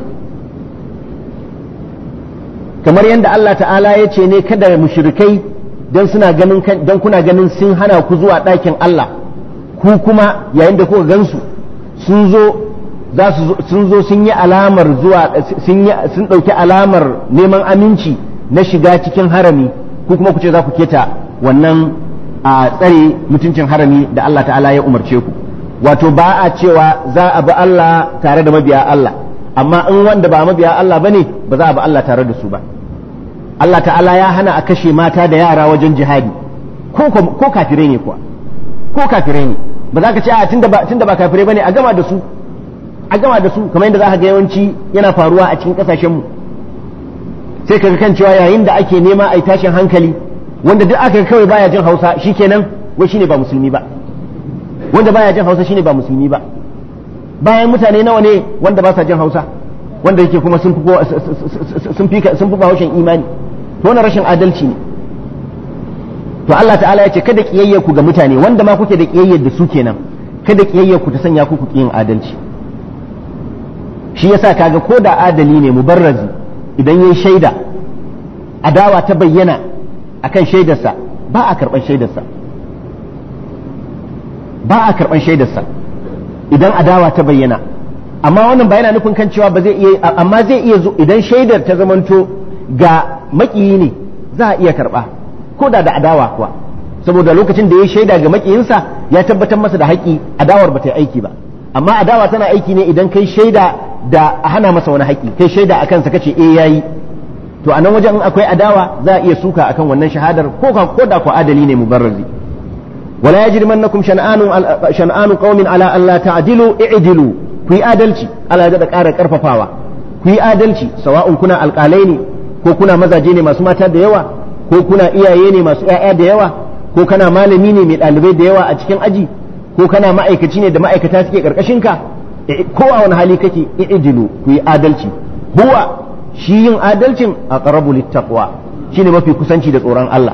kamar yadda Allah ta'ala ya ce ne kada mushrikai dan suna ganin dan kuna ganin sun hana ku zuwa ɗakin Allah ku kuma yayin da kuka gansu sun zo za su sun zo sun yi alamar zuwa sun ɗauki alamar neman aminci na shiga cikin harami ku kuma ku ce za ku keta wannan a tsare mutuncin harami da Allah ta'ala ya umarce ku wato ba a cewa za a bi Allah tare da mabiya Allah amma in wanda ba mabiya Allah bane ba za a bi Allah tare da su ba Allah ta'ala ya hana a kashe mata da yara wajen jihadi ko kafirai ne kuwa ko kafirai ne ba za ka ce a tunda ba tunda ba kafirai bane a gama da su a gama da su kamar yadda za ka ga yawanci yana faruwa a cikin kasashen mu sai ka kan cewa yayin da ake nema a yi tashin hankali wanda duk aka kawai baya jin hausa shikenan wai shine ba musulmi ba wanda baya jin hausa shine ba musulmi ba bayan mutane nawa ne wanda ba sa jin hausa wanda yake kuma sun fi sun fi sun fi bahaushen imani to wannan rashin adalci ne to Allah ta'ala ya ce kada kiyayyar ku ga mutane wanda ma kuke da kiyayyar da su kenan kada kiyayyar ku ta sanya ku ku yin adalci shi yasa kaga ko da adali ne mubarrazi idan yayi shaida adawa ta bayyana akan shaidarsa ba a karban shaidarsa ba a karban shaidarsa idan adawa ta bayyana amma wannan ba yana nufin kan cewa ba zai iya amma zai iya zo idan shaidar ta zamanto ga makiyi ne za a iya karba ko da da adawa kuwa saboda lokacin da ya shaida ga makiyinsa ya tabbatar masa da haƙi adawar ba ta yi aiki ba amma adawa tana aiki ne idan kai shaida da a hana masa wani haƙi kai shaida a kansa kace eh yayi to a nan wajen in akwai adawa za a iya suka akan wannan shahadar ko ko da ko adali ne mubarrazi wala yajrimannakum shan'anu shan'anu qaumin ala an la ta'dilu i'dilu ku yi adalci Allah ya da ƙara karfafawa ku yi adalci sawa'un kuna alƙalai ne ko kuna mazaje ne masu mata da yawa ko kuna iyaye ne masu ƴaƴa da yawa ko kana malami ne mai ɗalibai da yawa a cikin aji ko kana ma'aikaci ne da ma'aikata suke ƙarƙashin ka ko a wani hali kake i'dilu ku yi adalci huwa shi yin adalcin aqrabu littaqwa shine mafi kusanci da tsoron Allah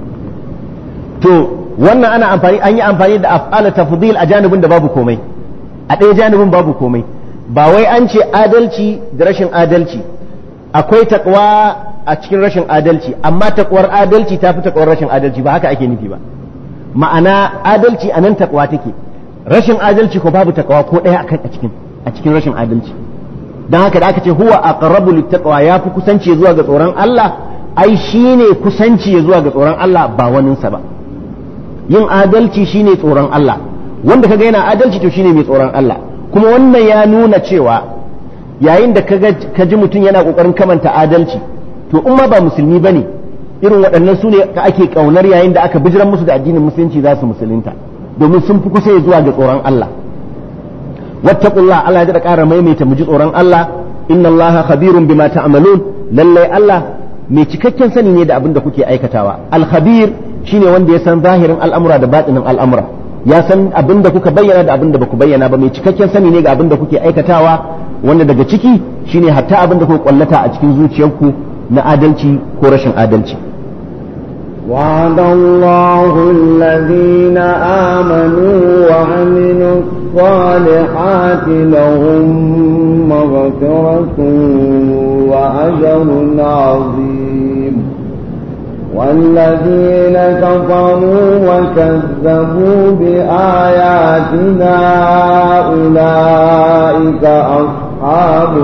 to wannan ana amfani an yi amfani da af'ala tafdil a janibin da babu komai a ɗaya janibin babu komai ba wai an ce adalci da rashin adalci akwai takwa a cikin rashin adalci amma takwar adalci ta fi takwar rashin adalci ba haka ake nufi ba ma'ana adalci a nan takwa take rashin adalci ko babu takwa ko ɗaya a cikin a cikin rashin adalci don haka da aka ce huwa aqrabu littaqwa ya fi kusanci zuwa ga tsoron Allah ai shine kusanci zuwa ga tsoron Allah ba waninsa ba yin adalci shine tsoron Allah wanda kaga yana adalci to shine mai tsoron Allah kuma wannan ya nuna cewa yayin da ka ji mutum yana kokarin kamanta adalci to in ma ba musulmi bane irin waɗannan su ne ka ake kaunar yayin da aka bijiran musu da addinin musulunci za su musulunta domin sun fi kusa zuwa ga tsoron Allah wattaqullah Allah ya da ƙara maimaita mu ji tsoron Allah inna Allah khabirun bima ta'malun lallai Allah mai cikakken sani ne da abin da kuke aikatawa al-khabir shine wanda ya san zahirin al'amura da batinin al'amura ya san abin da kuka bayyana da abin da baku bayyana ba mai cikakken sani ne ga abin da kuke aikatawa wanda daga ciki shine hatta abin da kuka kwallata a cikin zuciyarku na adalci ko rashin adalci وعد الله الذين آمنوا وعملوا الصالحات لهم مغفرة وأجر عظيم والذين كفروا وكذبوا بآياتنا أولئك أصحاب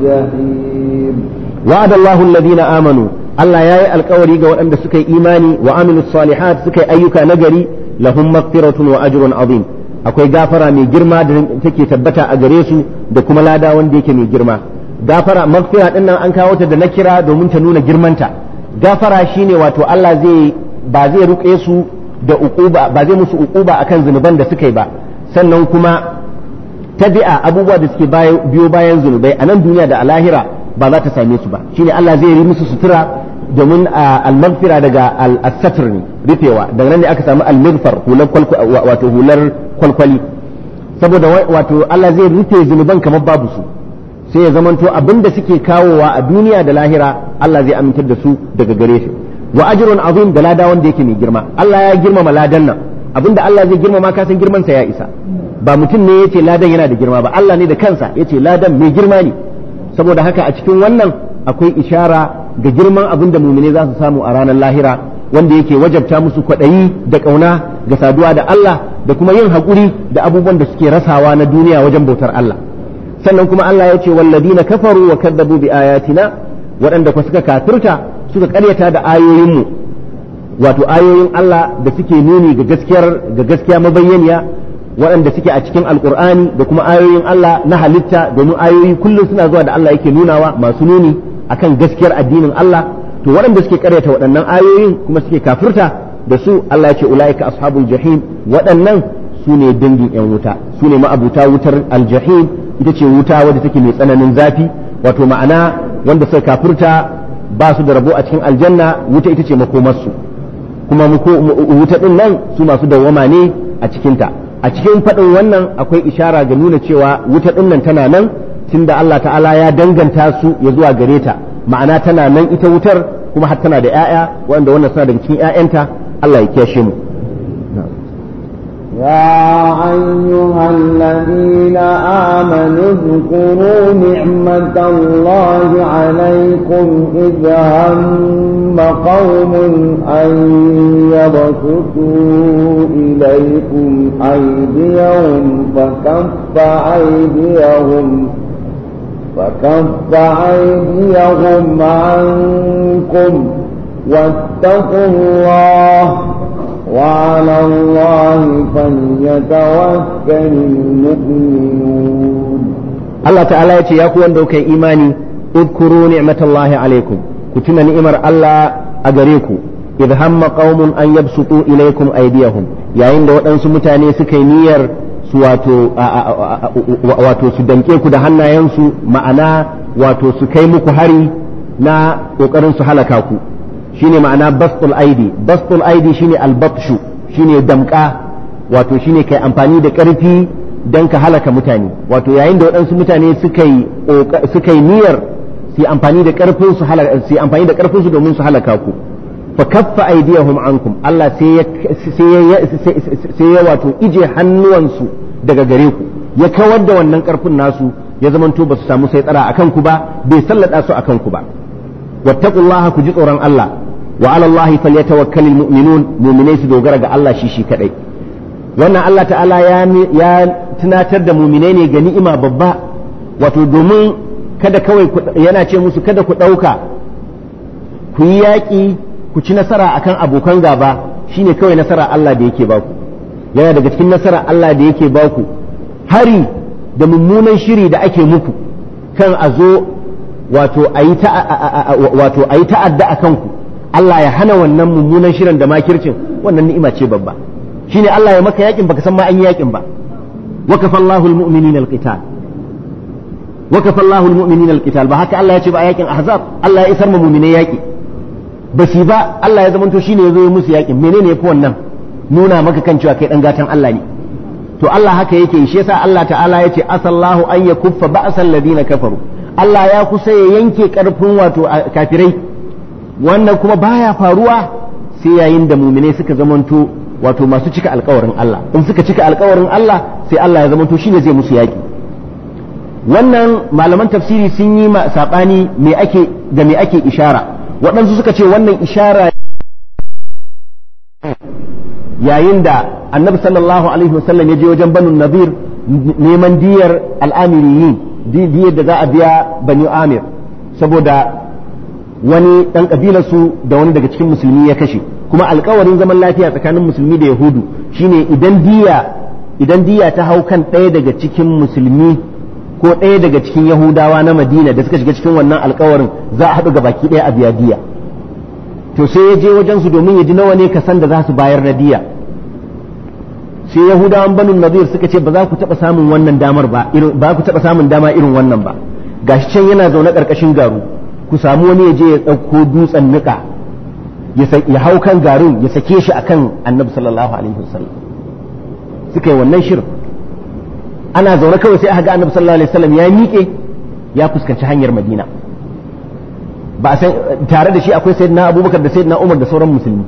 الجحيم وعد الله الذين آمنوا Allah ya yi alkawari ga waɗanda suka yi imani wa amilu salihat suka yi ayyuka nagari lahum maghfiratun wa ajrun azim akwai gafara mai girma da take tabbata a gare su da kuma lada wanda yake mai girma gafara maghfira din nan an kawo ta da nakira domin ta nuna girmanta gafara shine wato Allah zai ba zai ruƙe su da uquba ba zai musu uquba akan zunuban da suka yi ba sannan kuma tabi'a abubuwa da suke biyo bayan zunubai a nan duniya da a lahira ba za ta same su ba shine Allah zai yi musu sutura domin al-maghfira daga al-satr ne rufewa daga nan ne aka samu al-maghfar hular wato hular kwalkwali saboda wato Allah zai rufe zunuban kamar babu su sai ya zamanto abinda suke kawowa a duniya da lahira Allah zai amintar da su daga gare shi wa ajrun azim da lada wanda yake mai girma Allah ya girmama ladan nan abinda Allah zai girmama ka san girman sa ya isa ba mutum ne yace ladan yana da girma ba Allah ne da kansa yace ladan mai girma ne saboda haka a cikin wannan akwai ishara ga girman abin da mumine za su samu a ranar lahira wanda yake wajabta musu kwaɗayi da ƙauna ga saduwa da Allah da kuma yin haƙuri da abubuwan da suke rasawa na duniya wajen bautar Allah sannan kuma Allah ya ce walladina kafaru wa kadzabu bi ayatina waɗanda ku suka kafirta suka ƙaryata da ayoyinmu wato ayoyin Allah da suke nuni ga gaskiyar ga gaskiya mabayyaniya waɗanda suke a cikin alkur'ani da kuma ayoyin Allah na halitta domin ayoyi kullum suna zuwa da Allah yake nunawa masu nuni akan gaskiyar addinin Allah to waɗanda suke karyata waɗannan ayoyin kuma suke kafirta da su Allah ya ce ulaika ashabul jahim waɗannan su ne dangin yan wuta su ne ma'abuta wutar aljahim ita ce wuta wadda take mai tsananin zafi wato ma'ana wanda suka kafirta ba su da rabo a cikin aljanna wuta ita ce makomarsu kuma wuta din nan su masu dawwama ne a cikinta a cikin faɗin wannan akwai ishara ga nuna cewa wuta ɗin nan tana nan tunda Allah ta'ala ya danganta su ya zuwa gare ta ma'ana tana nan ita wutar kuma har tana da 'ya'ya wanda wannan suna daga cikin 'ya'yanta Allah ya kiyashe mu يا أيها الذين آمنوا اذكروا نعمة الله عليكم إذ هم قوم أن يبسطوا إليكم أيديهم فكف أيديهم فكف أيديهم عنكم واتقوا الله وعلى الله فليتوكل المؤمنون Allah ta'ala ya ce ya ku wanda kai imani udkuru ni'matallahi alaikum ku tuna ni'imar Allah a gare ku idh hamma qaumun an yabsutu ilaykum aydiyahum yayin da waɗansu mutane suka yi niyyar su wato wato su danke ku da hannayensu ma'ana wato su kai muku hari na kokarin su halaka ku shine ma'ana bastul aidi bastul aidi shine albatshu shine damka wato shine kai amfani da ƙarfi don ka halaka mutane wato yayin da waɗansu mutane suka yi niyyar su amfani da ƙarfin su su amfani da ƙarfin su domin su halaka ku fa kaffa aydiyahum ankum Allah sai ya sai ya wato ije hannuwansu daga gare ku ya kawar da wannan ƙarfin nasu ya zamanto ba su samu sai tsara akan ku ba bai sallada su akan ku ba wattaqullaha ku ji tsoron Allah wa ala Allah falyatawakkalul mu'minun mu'minai su dogara ga Allah shi shi kadai wannan Allah ta'ala ya tunatar da muminai ne ga ni'ima babba wato domin kada kawai yana ce musu kada ku ɗauka ku yi yaƙi ku ci nasara akan abokan gaba shine kawai nasara Allah da yake baku yana daga cikin nasara Allah da yake baku hari da mummunan shiri da ake muku kan a zo wato a yi ta'adda a kanku Allah ya hana wannan mummunan shirin da makircin wannan ni'ima ce babba shine Allah ya maka yakin baka san ma an yi yakin ba wakafa Allahu almu'minina alqital wakafa Allahu almu'minina alqital ba haka Allah ya ce ba a yakin ahzab Allah ya isar ma mu'minai yaki ba shi ba Allah ya zamanto shine yazo ya musu yakin menene yafi wannan nuna maka kan cewa kai dan gatan Allah ne to Allah haka yake shi yasa Allah ta'ala ya ce asallahu an yakuffa ba'sal ladina kafaru Allah ya kusa ya yanke karfin wato kafirai wannan kuma baya faruwa sai yayin da mu'minai suka zamanto wato masu cika alkawarin Allah in suka cika alkawarin Allah sai Allah ya zamanto shine zai musu yaki wannan malaman tafsiri sun yi ma sabani me ake da me ake ishara waɗansu suka ce wannan ishara yayin da annabi sallallahu alaihi wasallam ya je wajen banu nadir neman diyar al'amiriyin diyar da za a biya bani amir saboda wani ɗan ƙabilarsu da wani daga cikin musulmi ya kashe kuma alkawarin zaman lafiya tsakanin musulmi da yahudu shine idan diya idan diya ta hau kan ɗaya daga cikin musulmi ko ɗaya daga cikin yahudawa na madina da suka shiga cikin wannan alkawarin za a haɗu baki ɗaya a biya diya to sai ya je wajen su domin ya ji nawa ne kasan da za su bayar na diya sai yahudawan banu nazir suka ce ba za ku taɓa samun wannan damar ba ba ku taɓa samun dama irin wannan ba gashi can yana zaune ƙarƙashin garu ku samu wani ya je ya ɗauko dutsen niƙa ya hau kan garin ya sake shi akan annabi sallallahu alaihi wasallam suka yi wannan shirin ana zaune kawai sai aka ga annabi sallallahu alaihi wasallam ya miƙe ya fuskanci hanyar madina ba san tare da shi akwai sayyidina abubakar da sayyidina umar da sauran musulmi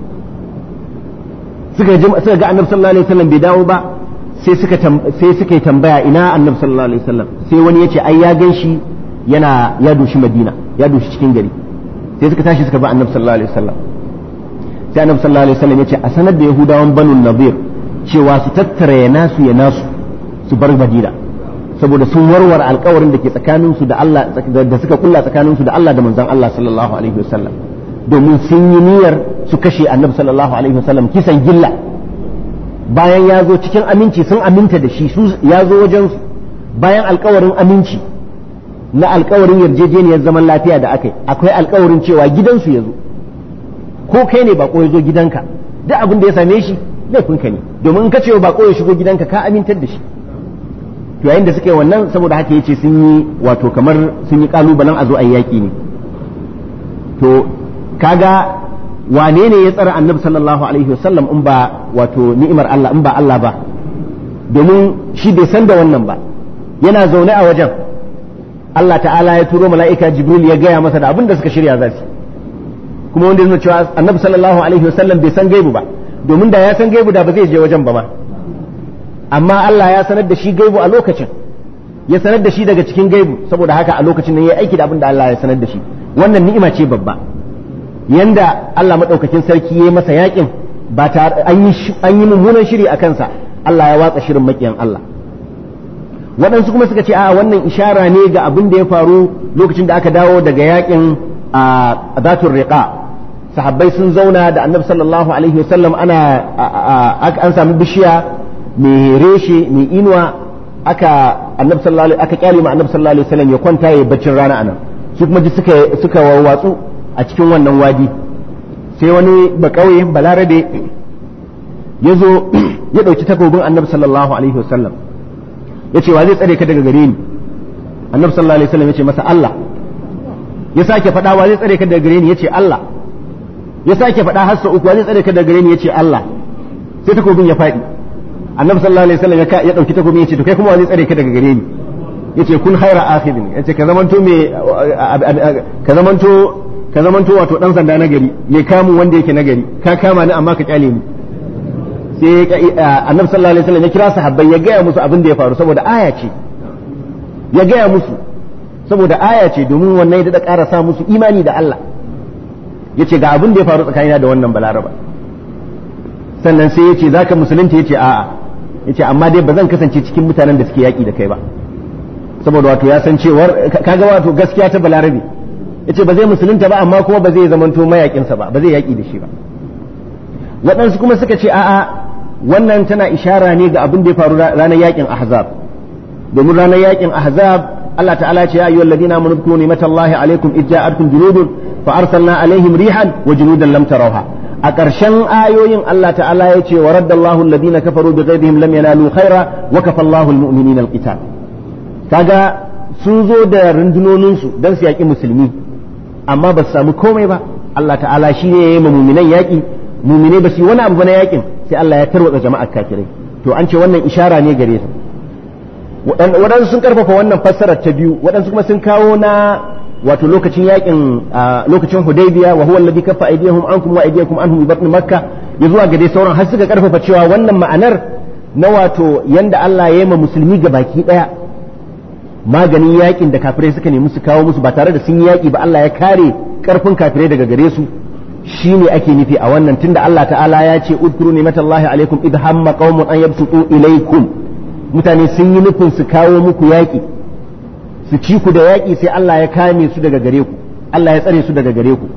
suka suka ga annabi sallallahu alaihi wasallam bai dawo ba sai suka sai suka yi tambaya ina annabi sallallahu alaihi wasallam sai wani ya ce ai ya gan shi yana ya doshi madina ya doshi cikin gari sai suka tashi suka bi annabi sallallahu alaihi wasallam sai annabi sallallahu alaihi wasallam ya ce a sanar da yahudawan banu nadir cewa su tattara ya nasu ya nasu su bar madina saboda sun warware alkawarin da ke tsakanin su da Allah da suka kulla tsakanin su da Allah da manzon Allah sallallahu alaihi wasallam domin sun yi niyyar su kashe annabi sallallahu alaihi wasallam kisan gilla bayan ya zo cikin aminci sun aminta da shi su ya zo wajen su bayan alkawarin aminci na alkawarin yarjejeniyar zaman lafiya da aka yi akwai alkawarin cewa gidansu ya zo ko kai ne bako ya zo gidanka duk abin da ya same shi laifinka ne domin in ka ce bako ya shigo gidanka ka amintar da shi to yayin da suka yi wannan saboda haka yace sun yi wato kamar sun yi kalubalen a zo a yaki ne to kaga wane ne ya tsara annabi sallallahu alaihi wasallam in ba wato ni'imar Allah in ba Allah ba domin shi bai san da wannan ba yana zaune a wajen Allah ta'ala ya turo mala'ika Jibril ya gaya masa da abin da suka shirya za su kuma wanda yana cewa annabi sallallahu alaihi wasallam bai san gaibu ba domin da ya san gaibu da ba zai je wajen ba ma amma Allah ya sanar da shi gaibu a lokacin ya sanar da shi daga cikin gaibu saboda haka a lokacin nan ya aiki da abin da Allah ya sanar da shi wannan ni'ima ce babba yanda Allah madaukakin sarki ya yi masa yakin ba tare an yi an yi mummunan shiri a kansa Allah ya watsa shirin makiyan Allah waɗansu kuma suka ce a wannan ishara ne ga abin da ya faru lokacin da aka dawo daga yakin a zatun riqa sahabbai sun zauna da annabi sallallahu alaihi wasallam ana an sami bishiya mai reshe mai inuwa aka annabi sallallahu aka kyale ma annabi sallallahu alaihi wasallam ya kwanta ya baccin rana anan su kuma ji suka suka wawwatsu a cikin wannan wadi sai wani bakauye balarabe ya zo ya ɗauki takobin annabi sallallahu alaihi wasallam ya ce wa zai tsare ka daga gare ni annabi sallallahu alaihi wasallam ya ce masa Allah ya sake faɗa wa zai tsare ka daga gare ni ya ce Allah ya sake faɗa har sau uku wa zai tsare ka daga gare ni ya ce Allah sai takobin ya faɗi annabi sallallahu alaihi wasallam ya ɗauki takobin ya ce to kai kuma wa zai tsare ka daga gare ni ya ce kun haira akhidin ya ce ka zamanto me ka zamanto ka zamanto wato dan sanda na gari mai kamun wanda yake na gari ka kama ni amma ka kyale ni sai annabi sallallahu alaihi wasallam ya kira sahabbai ya gaya musu abin da ya faru saboda aya ce ya gaya musu saboda aya ce domin wannan ya da ƙara sa musu imani da Allah ya ce ga abin da ya faru tsakanina da wannan balaraba sannan sai ya ce za ka musulunta ya ce a'a ya ce amma dai ba zan kasance cikin mutanen da suke yaƙi da kai ba saboda wato ya san cewar kaga wato gaskiya ta balarabe ya ce ba zai musulunta ba amma kuma ba zai zamanto mayaƙinsa ba ba zai yaƙi da shi ba waɗansu kuma suka ce a'a wannan tana ishara ne ga abin da ya faru ranar yaƙin ahzab domin ranar yaƙin ahzab Allah ta'ala ce ya ayyuhal ladina amanu dhkuru ni'matallahi alaikum idh ja'atkum junudun fa arsalna alaihim rihan wa junudan lam tarawha a ƙarshen ayoyin Allah ta'ala ya ce wa raddallahu alladhina kafaru bi ghayrihim lam yanalu khaira wa kafallahu almu'minina alqital kaga sun zo da rundunonin su dan su yaƙi musulmi amma ba su samu komai ba Allah ta'ala shi ne ya yi mu'minan yaƙi mu'minai ba su yi wani abu na yaƙin sai Allah ya tarwatsa jama'ar kafirai to an ce wannan ishara ne gare su waɗansu sun karfafa wannan fassarar ta biyu waɗansu kuma sun kawo na wato lokacin yakin lokacin hudaybiya wa huwa alladhi kaffa aydiyahum ankum wa aydiyakum anhum bi batn makka ya zuwa ga dai sauran har suka karfafa cewa wannan ma'anar na wato yanda Allah ya yi ma musulmi ga baki daya maganin yakin da kafirai suka nemi su kawo musu ba tare da sun yi yaki ba Allah ya kare karfin kafirai daga gare su shine ake nufi a wannan tunda Allah ta'ala ya ce udkuru ni'matallahi alaikum idh hamma qaumun an yabsutu ilaykum mutane sun yi nufin su kawo muku yaƙi su ci ku da yaƙi sai Allah ya kame su daga gare ku Allah ya tsare su daga gare ku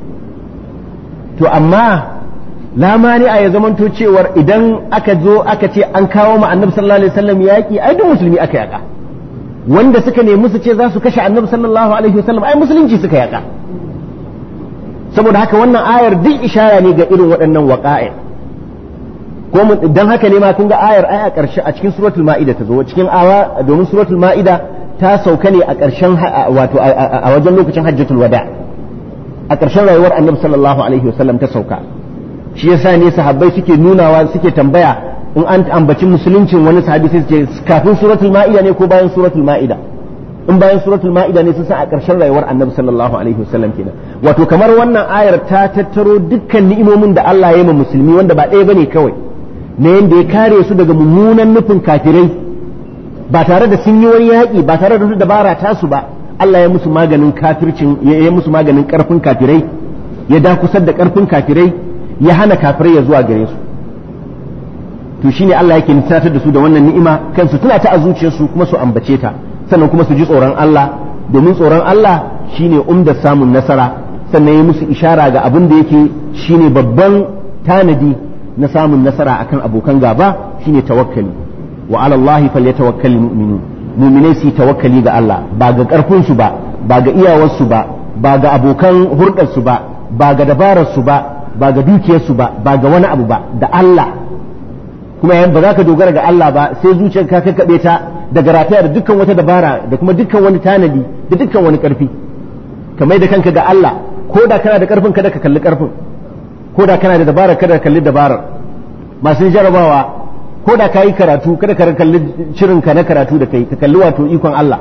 to amma lamani a ya zamanto cewar idan aka zo aka ce an kawo ma annabi sallallahu alaihi wasallam yaƙi ai duk musulmi aka yaƙa wanda suka nemi su ce za su kashe annabi sallallahu alaihi wasallam ai musulunci suka yaƙa saboda haka wannan ayar duk ishara ne ga irin waɗannan waƙa'i ko dan haka ne ma kun ga ayar ai a ƙarshe a cikin suratul ma'ida ta zo cikin awa domin suratul ma'ida ta sauka ne a ƙarshen wato a wajen lokacin hajjatul wada a ƙarshen rayuwar annabi sallallahu alaihi wasallam ta sauka shi yasa ne sahabbai suke nunawa suke tambaya in an ambaci musuluncin wani sahabi sai ce kafin suratul ma'ida ne ko bayan suratul ma'ida in bayan suratul ma'ida ne sun san a ƙarshen rayuwar annabi sallallahu alaihi wasallam kenan wato kamar wannan ayar ta tattaro dukkan ni'imomin da Allah ya yi ma musulmi wanda ba ɗaya bane kawai na yadda ya kare su daga mummunan nufin kafirai ba tare da sun yi wani yaƙi ba tare da su dabara tasu ba Allah ya musu maganin kafircin ya musu maganin ƙarfin kafirai ya dakusar da ƙarfin kafirai ya hana kafirai ya zuwa gare su to shine Allah yake nisatar da su da wannan ni'ima kansu tuna ta a zuciyarsu kuma su ambace ta sannan kuma su ji tsoron Allah domin tsoron Allah shine umda samun nasara sannan ya musu ishara ga abin da yake shine babban tanadi na samun nasara akan abokan gaba shine tawakkali wa ala Allah falyatawakkalul mu'minun mu'minai su tawakkali ga Allah ba ga karfin su ba ba ga iyawar su ba ba ga abokan hurdar su ba ba ga dabarar su ba ba ga dukiyar su ba ba ga wani abu ba da Allah kuma yan ba za ka dogara ga Allah ba sai zuciyar ka kakkabe ta daga rataya da dukkan wata dabara da kuma dukkan wani tanadi da dukkan wani karfi kamar da kanka ga Allah ko da kana da karfin kada ka kalli karfin ko da kana da dabarar kada ka kalli dabarar masu jarabawa ko da ka yi karatu kada ka kalli shirinka na karatu da kai ka kalli wato ikon Allah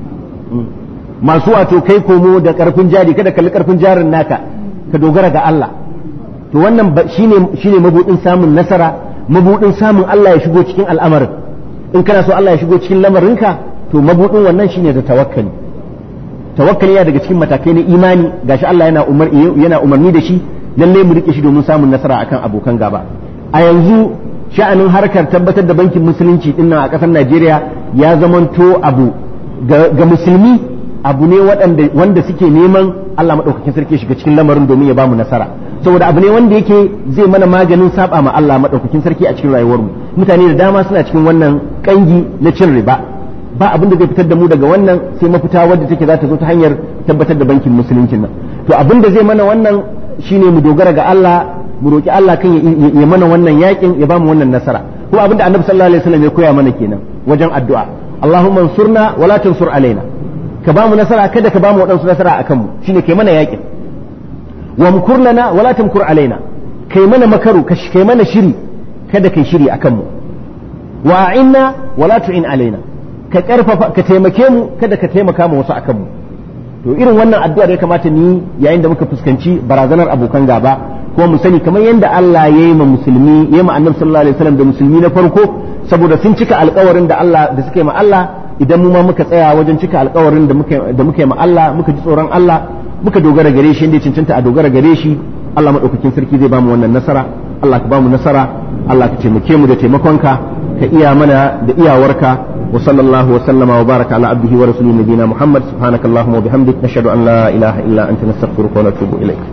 masu wato kai komo da karfin jari kada kalli karfin jarin naka ka dogara ga Allah to wannan shine shine mabudin samun nasara mabudin samun Allah ya shigo cikin al'amarin in kana so Allah ya shigo cikin lamarinka to mabudin wannan shine da tawakkali tawakkali yana daga cikin matakai na imani gashi Allah yana umar yana umarni da shi lalle mu rike shi domin samun nasara akan abokan gaba a yanzu sha'anin harkar tabbatar da bankin musulunci dinnan a ƙasar Najeriya ya zamanto abu ga musulmi abu ne wanda suke neman Allah maɗaukakin sarki shiga cikin lamarin domin ya bamu nasara saboda abu ne wanda yake zai mana maganin saba ma Allah maɗaukakin sarki a cikin rayuwarmu mutane da dama suna cikin wannan kangi na cin riba ba abin da zai fitar da mu daga wannan sai mafita wadda take za ta zo ta hanyar tabbatar da bankin musuluncin nan to abin da zai mana wannan shine mu dogara ga Allah mu roki Allah kan ya mana wannan yakin ya bamu wannan nasara kuma abin da Annabi sallallahu alaihi wasallam ya koya mana kenan wajen addu'a Allahumma ansurna wala tansur alaina ka bamu nasara kada ka bamu wadansu nasara akan mu shine kai mana yakin wa mkur lana wala tamkur alaina kai mana makaru kai mana shiri kada kai shiri akan mu wa a'inna wala tu'in alaina ka karfafa ka taimake mu kada ka taimaka mu wasu akan mu to irin wannan addu'a da ya kamata ni yayin da muka fuskanci barazanar abokan gaba kuma mu sani kamar yadda Allah ya yi ma musulmi ya yi ma annabi sallallahu alaihi wasallam da musulmi na farko saboda sun cika alkawarin da Allah da suke ma Allah idan mu ma muka tsaya wajen cika alkawarin da muka da muka yi ma Allah muka ji tsoron Allah muka dogara gare shi inda ya cancanta a dogara gare shi Allah madaukakin sarki zai bamu wannan nasara Allah ka bamu nasara Allah ka taimake mu da taimakonka ka iya mana da iyawarka wa sallallahu wa sallama wa baraka ala abdihi wa rasulih nabiyina Muhammad subhanakallahumma wa bihamdik nashhadu an la ilaha illa anta nastaghfiruka wa natubu ilaik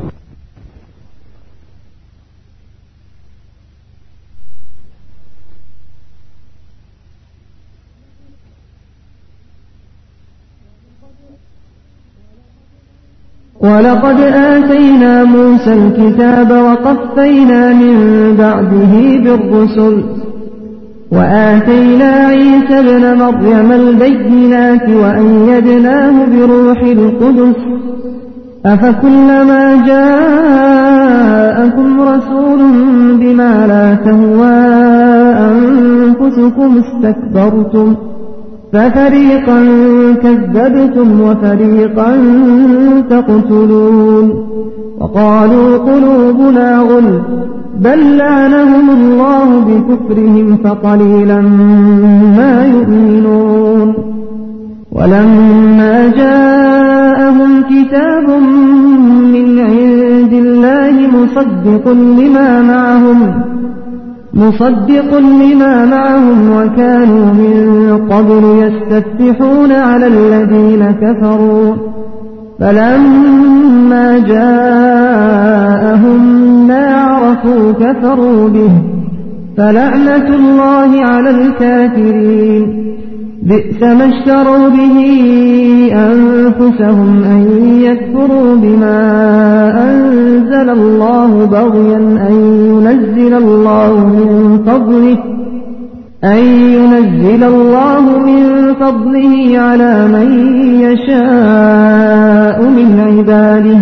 ولقد آتينا موسى الكتاب وقفينا من بعده بالرسل وآتينا عيسى ابن مريم البينات وأيدناه بروح القدس أفكلما جاءكم رسول بما لا تهوى أنفسكم استكبرتم ففريقا كذبتم وفريقا تقتلون وقالوا قلوبنا غل بل لعنهم الله بكفرهم فقليلا ما يؤمنون ولما جاءهم كتاب من عند الله مصدق لما معهم مصدق لما معهم وكانوا من قبل يستفتحون على الذين كفروا فلما جاءهم ما عرفوا كفروا به فلعنة الله على الكافرين بئس ما اشتروا به أنفسهم أن يكفروا بما أنزل الله بغيا أن ينزل الله من فضله أن ينزل الله من فضله على من يشاء من عباده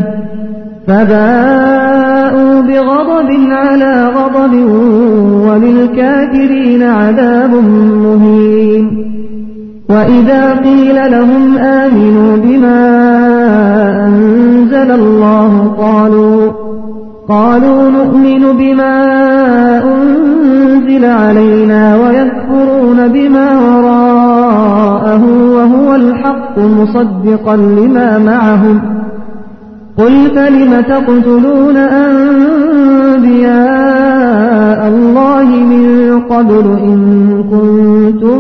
فباءوا بغضب على غضب وللكافرين عذاب مهين وإذا قيل لهم آمنوا بما أنزل الله قالوا قالوا نؤمن بما أنزل علينا ويكفرون بما وراءه وهو الحق مصدقا لما معهم قل فلم تقتلون أنبياء الله من قبل إن كنتم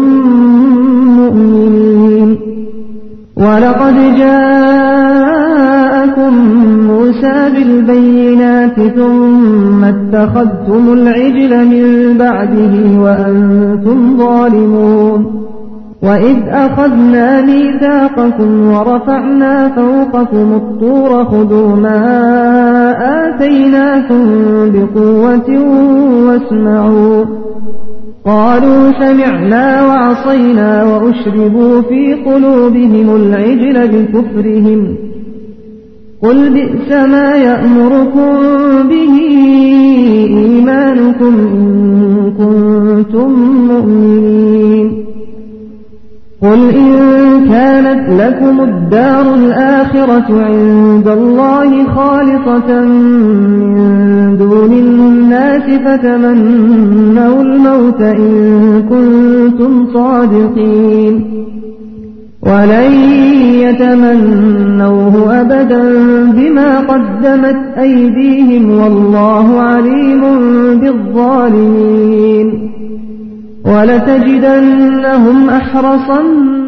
مؤمنين ولقد جاءكم موسى بالبينات ثم اتخذتم العجل من بعده وأنتم ظالمون وإذ أخذنا ميثاقكم ورفعنا فوقكم الطور خذوا ما آتيناكم بقوة واسمعوا قالوا سمعنا وعصينا وأشربوا في قلوبهم العجل بكفرهم قل بئس ما يأمركم به إيمانكم إن كنتم مؤمنين قل إن كانت لكم الدار الآخرة عند الله خالصة من دون الناس فتمنوا الموت إن كنتم صادقين ولن يتمنوه أبدا بما قدمت أيديهم والله عليم بالظالمين ولتجدنهم أحرص